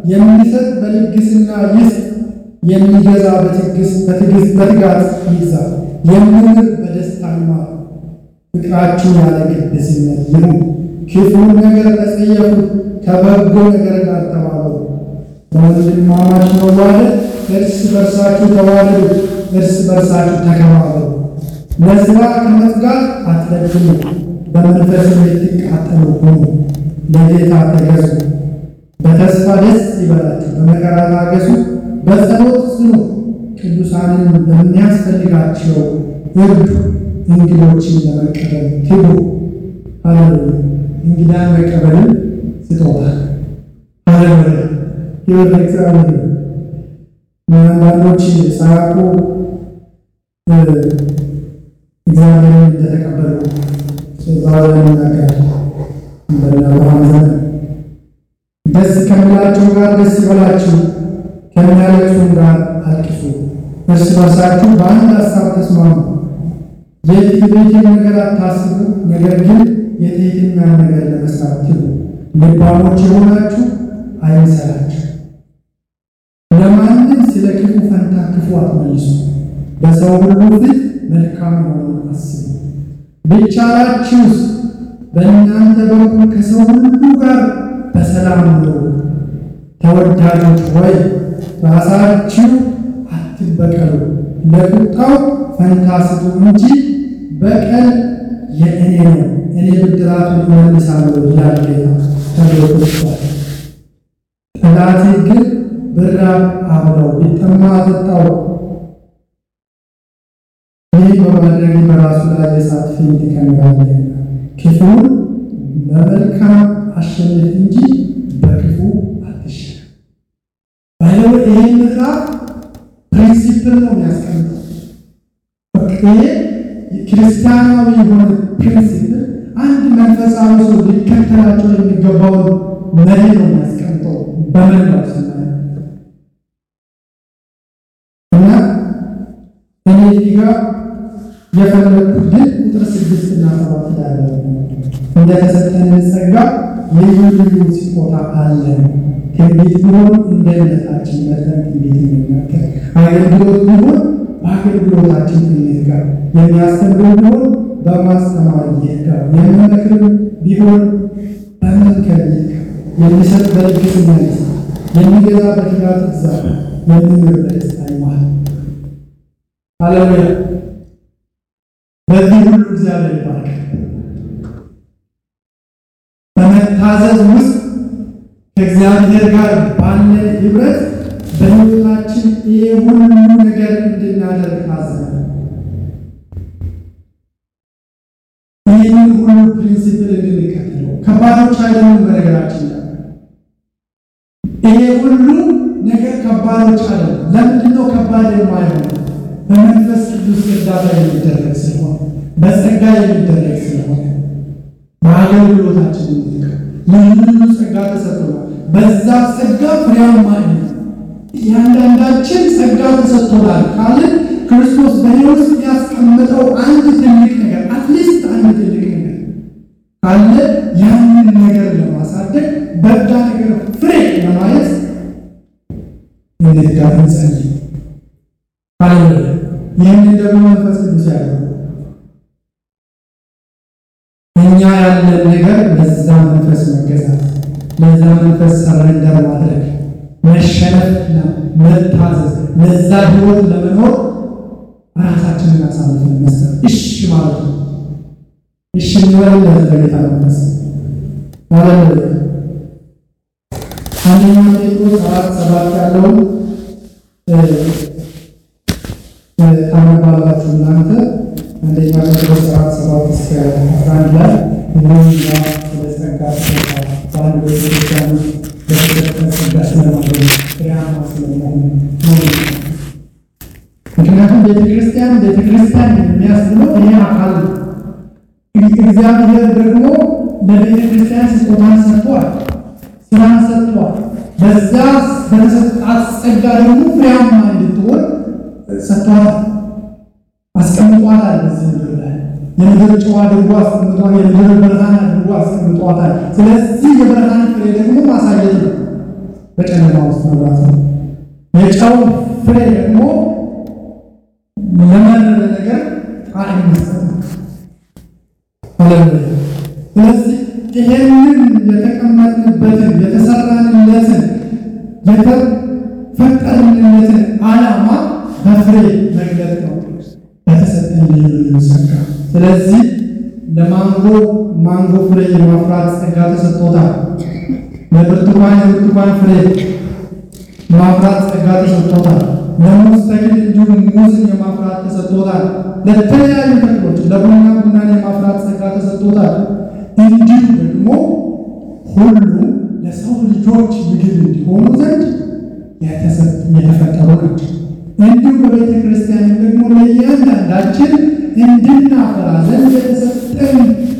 የሚሰጥ በልግስና ይስጥ፣ የሚገዛ በትዕግስት በትጋት ይግዛ፣ የሚምር በደስታ ይማር። ፍቅራችሁ ያለ ግብዝነት ይሁን። ክፉን ነገር ተጸየፉ፣ ከበጎ ነገር ጋር ተባበሩ። በወንድማማች መዋደድ እርስ በርሳችሁ ተዋደዱ፣ እርስ በርሳችሁ ተከባበሩ። ለሥራ ከመትጋት አትለግሙ፣ በመንፈስም ልትቃጠሉ ሁኑ። ለጌታ ተገዙ፣ በተስፋ ደስ ይበላችሁ፣ በመከራ ታገሱ፣ በጸሎት ጽኑ። ቅዱሳንን በሚያስፈልጋቸው እርዱ፣ እንግዶችን ለመቀበል ትጉ። ሃሌሉያ! እንግዳን መቀበልን ስጦታ። ሃሌሉያ! ይወደ እግዚአብሔር አንዳንዶች ሳያውቁ እግዚአብሔርን እንደተቀበሉ ዛሬ ይናገራል። በአብርሃም ዘመን ደስ ከሚላቸው ጋር ደስ ይበላችሁ፣ ከሚያለቅሱም ጋር አልቅሱ። እርስ በርሳችሁ በአንድ ሀሳብ ተስማሙ። የትዕቢትን ነገር አታስቡ፣ ነገር ግን የትሕትናን ነገር ለመስራት ትጉ። ልባሞች የሆናችሁ አይምሰላችሁ። ለማንም ስለ ክፉ ፈንታ ክፉ አትመልሱ፣ በሰው ሁሉ ፊት መልካም መሆኑን አስቡ። ቢቻላችሁስ በእናንተ በኩል ከሰው ሁሉ ጋር በሰላም ኑሩ። ተወዳጆች ሆይ ራሳችሁ አትበቀሉ፣ ለቁጣው ፈንታ ስጡ እንጂ በቀል የእኔ ነው፣ እኔ ብድራቱን እመልሳለሁ ይላል ጌታ ተብሎ ተጽፏል። ጠላቴ ግን ብራብ አብላው፣ ቢጠማ አጠጣው። ይህ በማድረግ በራሱ ላይ የእሳት ፍም ትከምራለህ። ክፉን በመልካም አሸንፍ እንጂ በክፉ አትሸነፍ። ባይለው ይሄ ምዕራፍ ፕሪንሲፕል ነው የሚያስቀምጠው። ይሄ ክርስቲያናዊ የሆነ ፕሪንሲፕል አንድ መንፈሳዊ ሰው ሊከተላቸው የሚገባውን መሪ ነው የሚያስቀምጠው በመላው ስናየው እና እኔ እዚህ ጋር የፈለግኩት ግን ቁጥር ስድስት እና ሰባት ያለ እንደተሰጠን ጸጋ ልዩ ልዩ ስጦታ አለን። ትንቢት ቢሆን እንደ እምነታችን መጠን ትንቢት እንናገር፣ አገልግሎት ቢሆን በአገልግሎታችን እንዝጋር፣ የሚያስተምር ቢሆን በማስተማር ይዝጋር፣ የሚመክር ቢሆን በመምከር ይዝጋር፣ የሚሰጥ በልግስና ይስጥ፣ የሚገዛ በትጋት ይግዛ፣ የሚምር በደስታ ይማር። ሃሌሉያ! በዚህ ሁሉ እግዚአብሔር ይባርክ። በመታዘዝ ውስጥ ከእግዚአብሔር ጋር ባለን ህብረት በሕይወታችን ይሄ ሁሉ ነገር እንድናደርግ ታዘናል። ይህንን ሁሉ ፕሪንሲፕል እንድንከተለው ከባዶች አይደሉም። በነገራችን ላይ ይሄ ሁሉ ነገር ከባዶች አይደሉም። ለምንድነው ከባድ የማይሆን? በመንፈስ ቅዱስ እርዳታ የሚደረግ ስለሆነ፣ በጸጋ የሚደረግ ስለሆነ በአገልግሎታችን ልዩ ልዩ ጸጋ ተሰጥቶናል። በዛ ጸጋ ፍሬያማ እያንዳንዳችን ጸጋ ተሰጥቶናል ካልን ክርስቶስ በሕይወት ውስጥ ያስቀምጠው አንድ ትልቅ ነገር አትሊስት አንድ ትልቅ ነገር ካለ ያንን ነገር ለማሳደግ በዛ ነገር ፍሬ ለማየት እንድጋ እንጸልይ። ሃሌሉያ! ይህንን ደግሞ መንፈስ ቅዱስ ያለው እኛ ያለን ነገር ለዛ መንፈስ መገዛት፣ ለዛ መንፈስ ሰረንደር ማድረግ፣ መሸነፍና መታዘዝ፣ ለዛ ህይወት ለመኖር ራሳችንን አሳልፈን መስጠት፣ እሺ ማለት ነው። እሺ እንበልለት ለጌታ መንፈስ ማለት ነው። አንደኛ ጴጥሮስ አራት ሰባት ያለውን ታነባላችሁ እናንተ አንደኛ ጴጥሮስ አራት ሰባት እስከ አስራ አንድ ላይ ሁሉኛ ስለ ጸጋ ስጦታ በአንድ ቤተክርስቲያን ውስጥ በተሰጠን ጸጋ ስለማገኝ ፍሬያማ ስለመሆኑ ነው። ምክንያቱም ቤተክርስቲያን ቤተክርስቲያን የሚያስብለው ይሄ አካል ነው። እግዚአብሔር ደግሞ ለቤተክርስቲያን ስጦታን ሰጥቷል፣ ስራን ሰጥቷል። በዛ በተሰጣት ጸጋ ደግሞ ፍሬያማ እንድትሆን ሰጥቷል፣ አስቀምጧታል። በዚህ ምድር ላይ የምድር ጨው አድርጎ አስቀምጧል፣ የምድር ብርሃን አድርጎ አስቀምጧታል። ስለዚህ የብርሃን ፍሬ ደግሞ ማሳየት ነው። በጨለማ ውስጥ መብራት ነው። የጨው ፍሬ ደግሞ ለመረረ ነገር ጣዕም መስጠት ነው። ሃሌሉያ። ስለዚህ ይሄንን የተቀመጥንበትን የተሰራንለትን የተፈጠርንለትን ዓላማ በፍሬ መግለጥ ነው በተሰጠን ልዩ ጸጋ። ስለዚህ ለማንጎ ማንጎ ፍሬ የማፍራት ጸጋ ተሰጥቶታል። ለብርቱካን የብርቱካን ፍሬ ማፍራት ጸጋ ተሰጥቶታል። ለሙዝ ተክል እንዲሁም ሙዝን የማፍራት ተሰጥቶታል። ለተለያዩ ተክሎች ለቡና ቡናን የማፍራት ጸጋ ተሰጥቶታል። እንዲሁ ደግሞ ሁሉ ለሰው ልጆች ምግብ እንዲሆኑ ዘንድ የተፈጠሩ ናቸው። እንዲሁ በቤተ ክርስቲያን ደግሞ ለእያንዳንዳችን እንድናፈራ ዘንድ የተሰጠን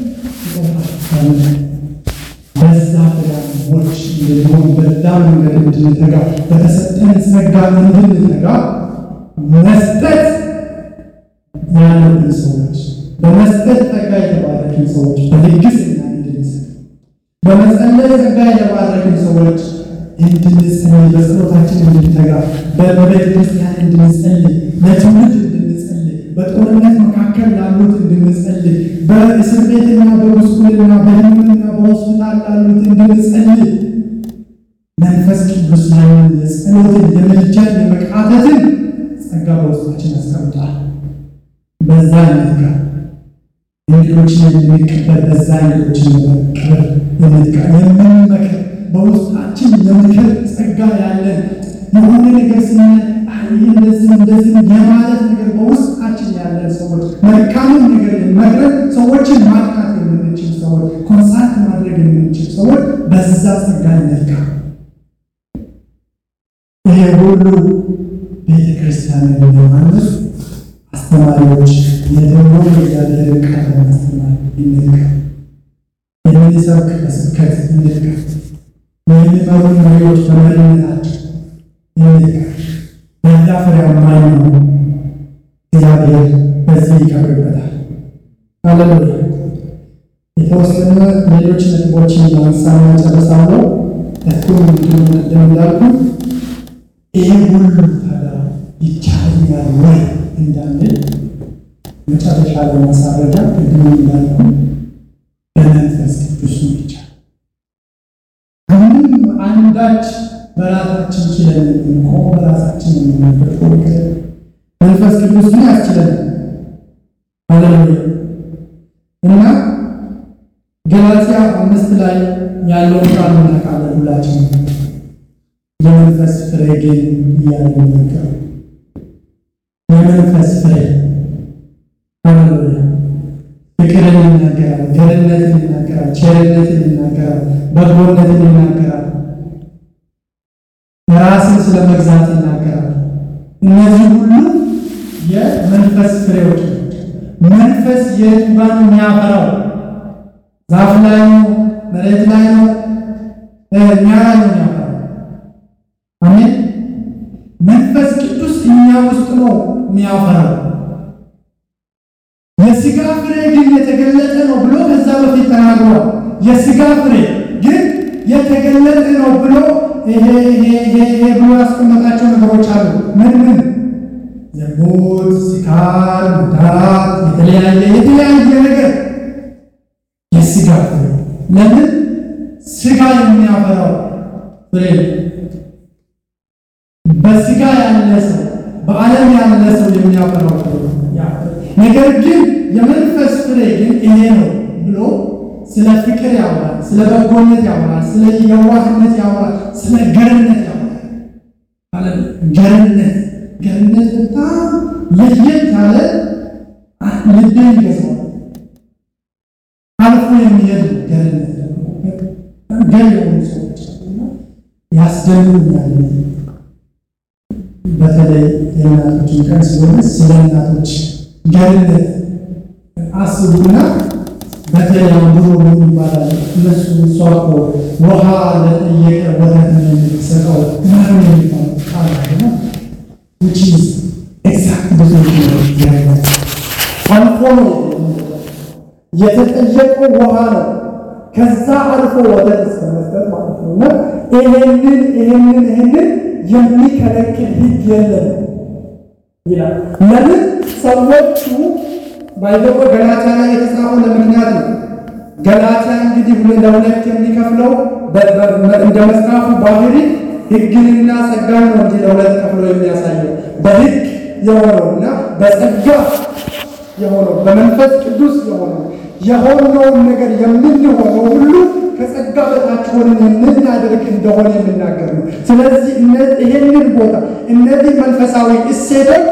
በዛ ፍሬያሞች እንድንሆን በዛ መንገድ እንድንተጋ በተሰጠን ጸጋ እንድንተጋ መስጠት ያለብን ሰዎች በመስጠት ጸጋ የተባረክን ሰዎች በልግስና እንድንሰጥ በመጸለይ ጸጋ የተባረክን ሰዎች እንድንጸልይ በጸሎታችን እንድንተጋ በቤተ ክርስቲያን እንድንጸልይ ለትውልድ እንድንጸልይ በጦርነት መካከል ላሉት እንድንጸልይ በእስር ቤትና በጉስቁልና በሕክምና በሆስፒታል ላሉት እንድንጸልይ መንፈስ ቅዱስ ያንን የጸሎትን የምልጃን የመቃተትን ጸጋ በውስጣችን ያስቀምጣል። በዛ አይነት ጋር እንግዶችን የምንቀበል በዛ እንግዶችን የመቀበል የምንቃ የምንመክር በውስጣችን የምክር ጸጋ ያለን የሆነ ነገር ስናይ እንደዚህ እንደዚህ የማለት ነገር በውስጣችን ያለን ሰዎች መልካምን ነገር መክረን ሰዎችን ማጥቃት የምንችል ሰዎች ኮንሳልት ማድረግ የምንችል ሰዎች በዛ ጸጋ ይነካ። ይሄ ሁሉ ቤተ ክርስቲያን ለማነጽ አስተማሪዎች የትኛው እግዚአብሔር ቃል ለማስተማር ይነካ። የምንሰብክ በስብከት ይነካ። የሚመሩ መሪዎች በመሪነታቸው ይነካ። በዛ ፍሬያማ ነው። እግዚአብሔር በዚህ ይከብርበታል። ሃሌሉያ። የተወሰነ ሌሎች ነጥቦችን ለምሳሌ ጨርሳለሁ። እኩል ቅድም እንዳልኩ ይህ ሁሉ ታዲያ ይቻለኛል ወይ እንዳንል መጨረሻ ለማሳረጃ ቅድም እንዳልኩ በመንፈስ ቅዱስ ነው ይቻላል። ምንም አንዳች በራሳችን ችለን የምንቆም በራሳችን የምንበቆ መንፈስ ቅዱስ ምን ያስችለን? ሃሌሉያ እና ገላትያ አምስት ላይ ያለውን ቃል እናውቃለን ሁላችን። የመንፈስ ፍሬ ግን እያለ ነገር የመንፈስ ፍሬ ሃሌሉያ ፍቅርን ይናገራል፣ ገርነትን ይናገራል፣ ቸርነትን ይናገራል፣ በጎነትን ይናገራል፣ ራስን ስለ መግዛት ይናገራል። እነዚህ ሁሉ የመንፈስ ፍሬዎች ናቸው። መንፈስ የቱ ጋር ነው የሚያፈራው? ዛፍ ላይ ነው? መሬት ላይ ነው? እኛ ላይ ነው የሚያፈራው? አሜን። መንፈስ ቅዱስ እኛ ውስጥ ነው የሚያፈራው። የሥጋ ፍሬ ግን የተገለጠ ነው ብሎ ከዛ በፊት ተናግሯል። የሥጋ ፍሬ ግን የተገለጠ ነው ብሎ ይሄ ይሄ ይሄ ይሄ ብሎ ያስቀመጣቸው ነገሮች አሉ። ምን ምን? ዝሙት፣ ስካር፣ መዳራት፣ የተለያየ የተለያየ ነገር የሥጋ ፍሬ። ለምን ሥጋ የሚያፈራው ፍሬ በሥጋ ያለ ሰው በዓለም ያለ ሰው የሚያፈራው ፍሬ ነገር ግን የመንፈስ ፍሬ ግን ይሄ ነው ብሎ ስለ ፍቅር ያወራል፣ ስለ በጎነት ያወራል፣ ስለ የዋህነት ያወራል፣ ስለ ገርነት ያወራል። ገርነት ገርነት በጣም ለየት ያለ ልብን ይገዛዋል። አልፎ የሚሄድ ገርነት ገር የሆኑ ሰዎች ያስደምኛል። በተለይ የእናቶችን ቀን ስለሆነ ስለ እናቶች ገርነት አስቡና በተለይ ድሮ ምን ይባላል? እነሱ እሷ እኮ ውሃ ለጠየቀ ወተት ነው የምትሰጠው ምናምን የሚባል ቃል ነው። which is exact አልፎ ነው የተጠየቀው ውሃ ነው። ከዛ አልፎ ወተት እስከ መስጠት ማለት ነው። እና ይሄንን ይሄንን ይሄንን የሚከለክል ሕግ የለም ይላል። ለምን ሰዎቹ ባይዘው ገላትያ ላይ የተጻፈው ለምክንያት ነው። ገላትያ እንግዲህ ለሁለት የሚከፍለው እንደ መጽሐፉ ባህሪ ሕግንና ጸጋን ነው እንጂ ለሁለት ከፍሎ የሚያሳየው በሕግ የሆነውና በጸጋ የሆነው በመንፈስ ቅዱስ የሆነው የሆነውን ነገር የምንሆነው ሁሉ ከጸጋ በታች ሆነን የምናደርግ እንደሆነ የሚናገር ነው። ስለዚህ ይሄንን ቦታ እነዚህ መንፈሳዊ እሴቶች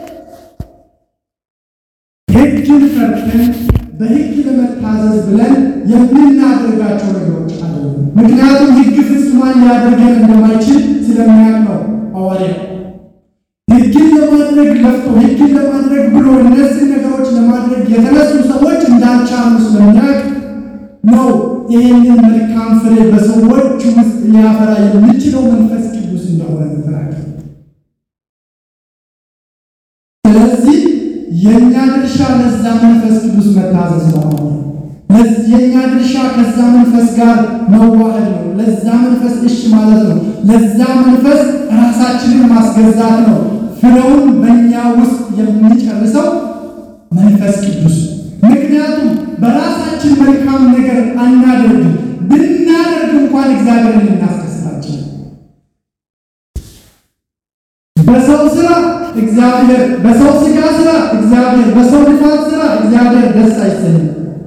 ሕግን ፈርተን በሕግ ለመታዘዝ ብለን የምናደርጋቸው ነገሮች አሉ። ምክንያቱም ሕግ ፍጹማን ሊያደርገን እንደማይችል ስለሚያውቅ ነው ሐዋርያው ሕግን ለማድረግ ለፍቶ ሕግን ለማድረግ ብሎ እነዚህ ነገሮች ለማድረግ የተነሱ ሰዎች እንዳልቻሉ ስለሚያውቅ ነው ይህንን መልካም ፍሬ በሰዎች ውስጥ ሊያፈራ የሚችለው መንፈስ ቅዱስ እንደሆነ ተናገረ። ስለዚህ የእኛ ድርሻ ለዛ መንፈስ ቅዱስ መታዘዝ ነው። የእኛ ድርሻ ከዛ መንፈስ ጋር መዋህድ ነው። ለዛ መንፈስ እሺ ማለት ነው። ለዛ መንፈስ ራሳችንን ማስገዛት ነው። ፍሬውን በእኛ ውስጥ የሚጨርሰው መንፈስ ቅዱስ። ምክንያቱም በራሳችን መልካም ነገር አናደርግም። ብናደርግ እንኳን እግዚአብሔርን እናስደስታችን። በሰው ስራ እግዚአብሔር፣ በሰው ስጋ ስራ እግዚአብሔር፣ በሰው ልፋት ስራ እግዚአብሔር ደስ አይሰኝም።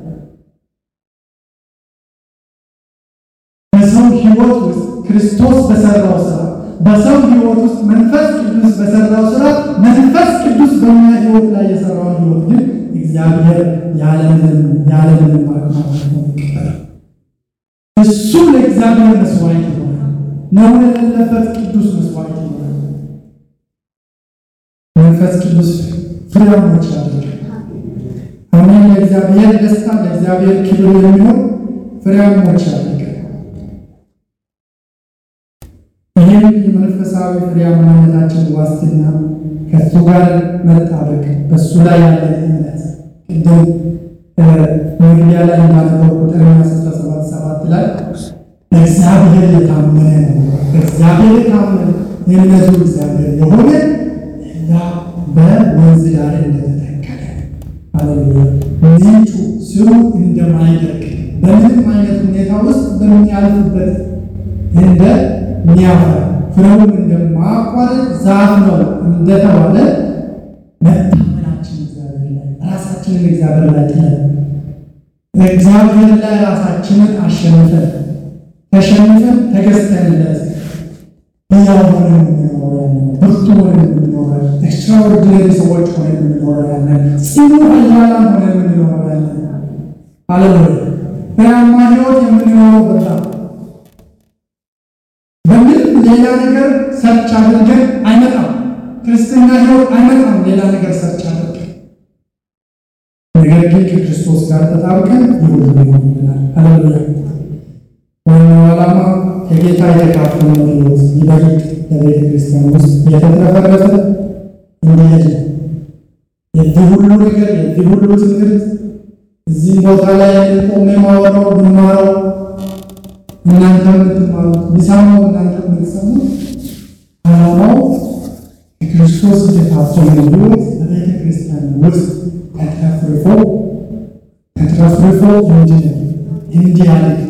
በሰው ሕይወት ውስጥ ክርስቶስ በሰራው ስራ በሰው ሕይወት ውስጥ መንፈስ ቅዱስ በሰራው ስራ መንፈስ ቅዱስ በእኛ ሕይወት ላይ የሰራውን ሕይወት ግን እግዚአብሔር ያለምንም ያለምንም ማቅማት ነው ይቀበላል። እሱ ለእግዚአብሔር መስዋዕት ይሆናል። ነውር የሌለበት ቅዱስ መስዋዕት ይሆናል። መንፈስ ቅዱስ ፍሬያሞች ያደርጋል። አሜን። ለእግዚአብሔር ደስታ ለእግዚአብሔር ክብር የሚሆን ፍሬያሞች ያደርጋል። ይህም የመንፈሳዊ ፍሬያማነታችን ዋስትና ከእሱ ጋር መጣበቅ በእሱ ላይ ያለ እምነት ቅድም መግቢያ ላይ እንዳነበብኩት ኤርምያስ 17 ሰባት ላይ እግዚአብሔር የታመነ ነው። እግዚአብሔር የታመነ የእምነቱ እግዚአብሔር የሆነ እና በወንዝ ዳር እንደተተከለ አሌሉያ ምንጩ ስሩ እንደማይደርቅ በምንም አይነት ሁኔታ ውስጥ በሚያልፍበት እንደሚያፈራ ፍሬውን እንደማያቋርጥ ዛፍ ነው እንደተባለ መታመናችን እግዚአብሔር ላይ ራሳችንን እግዚአብሔር ላይ ጥለን እግዚአብሔር ላይ ራሳችንን አሸንፈን ተሸንፈን ተገዝተንለት ሕያው ሆነን የምንኖረው ያለን ብርቱ ሆነን የምንኖረው ኤክስትራኦርዲነሪ ሰዎች ሆነን የምንኖረው ያለን ጽኑ ኃያላን ሆነን የምንኖረው ያለን አለወይ ፍሬያማ ሕይወት የምንኖረው በዛ በምንም ሌላ ነገር ሰርች አድርገን አይመጣም። ክርስትና ሕይወት አይመጣም ሌላ ነገር ሰርች አድርገን ነገር ግን ከክርስቶስ ጋር ተጣብቀን ይሁን ሊሆን ይላል። አለሉያ ዋናው ዓላማ ከጌታ የተካፈለው ሕይወት ይበልጥ በቤተ ክርስቲያን ውስጥ የተትረፈረፈ እንዲሄድ ነው። የዚህ ሁሉ ነገር የዚህ ሁሉ ትምህርት እዚህ ቦታ ላይ ቆሜ ማወራው ብማረው እናንተ የምትማሩት ቢሰማው እናንተ የምትሰሙት ዓላማው የክርስቶስ የተካፈለው ሕይወት በቤተ ክርስቲያን ውስጥ ተትረፍርፎ ተትረፍርፎ እንዲኖር እንዲያድግ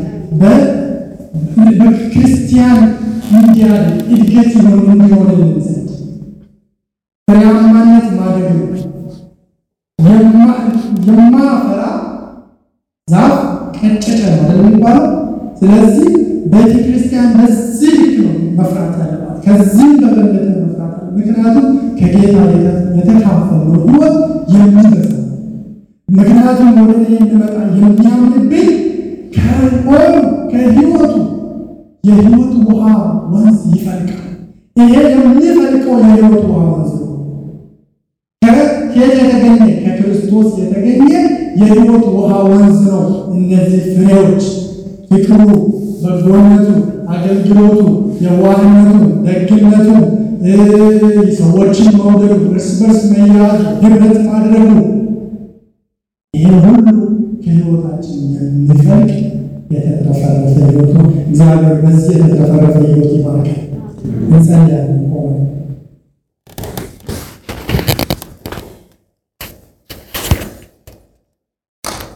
በክርስቲያን እንዲያድግ እድገት ይሆን እንዲሆንልን ዘንድ ፍሬያማነት ማደግ ነው። የማፈራ ዛፍ ቀጨጨ ነው አይደል የሚባለው? ስለዚህ ቤተ ክርስቲያን በዚህ ልክ ነው መፍራት ያለባት፣ ከዚህም በበለጠ መፍራት አለ። ምክንያቱም ከጌታ የተካፈለው ሕይወት የሚበዛ ምክንያቱም ወደ እኔ የሚመጣ የሚያምንብኝ ከሆኑ ከሕይወቱ የሕይወት ውሃ ወንዝ ይፈልቃል። ይሄ የሚፈልቀው የሕይወት ውሃ ወንዝ ነው። ከየት የተገኘ? ከክርስቶስ የተገኘ የሕይወት ውሃ ወንዝ ነው። እነዚህ ፍሬዎች ፍቅሩ፣ በጎነቱ፣ አገልግሎቱ፣ የዋህነቱ፣ ደግነቱ፣ ሰዎችን መውደዱ፣ እርስ በርስ መያዙ፣ ህብረት ማድረጉ ይህ ሁሉ ከሕይወታችን የሚፈልቅ የተትረፈረፈ ሕይወቱ እግዚአብሔር በዚህ የተትረፈረፈ ሕይወት ይባርካል። እንጸልያለን ቆመን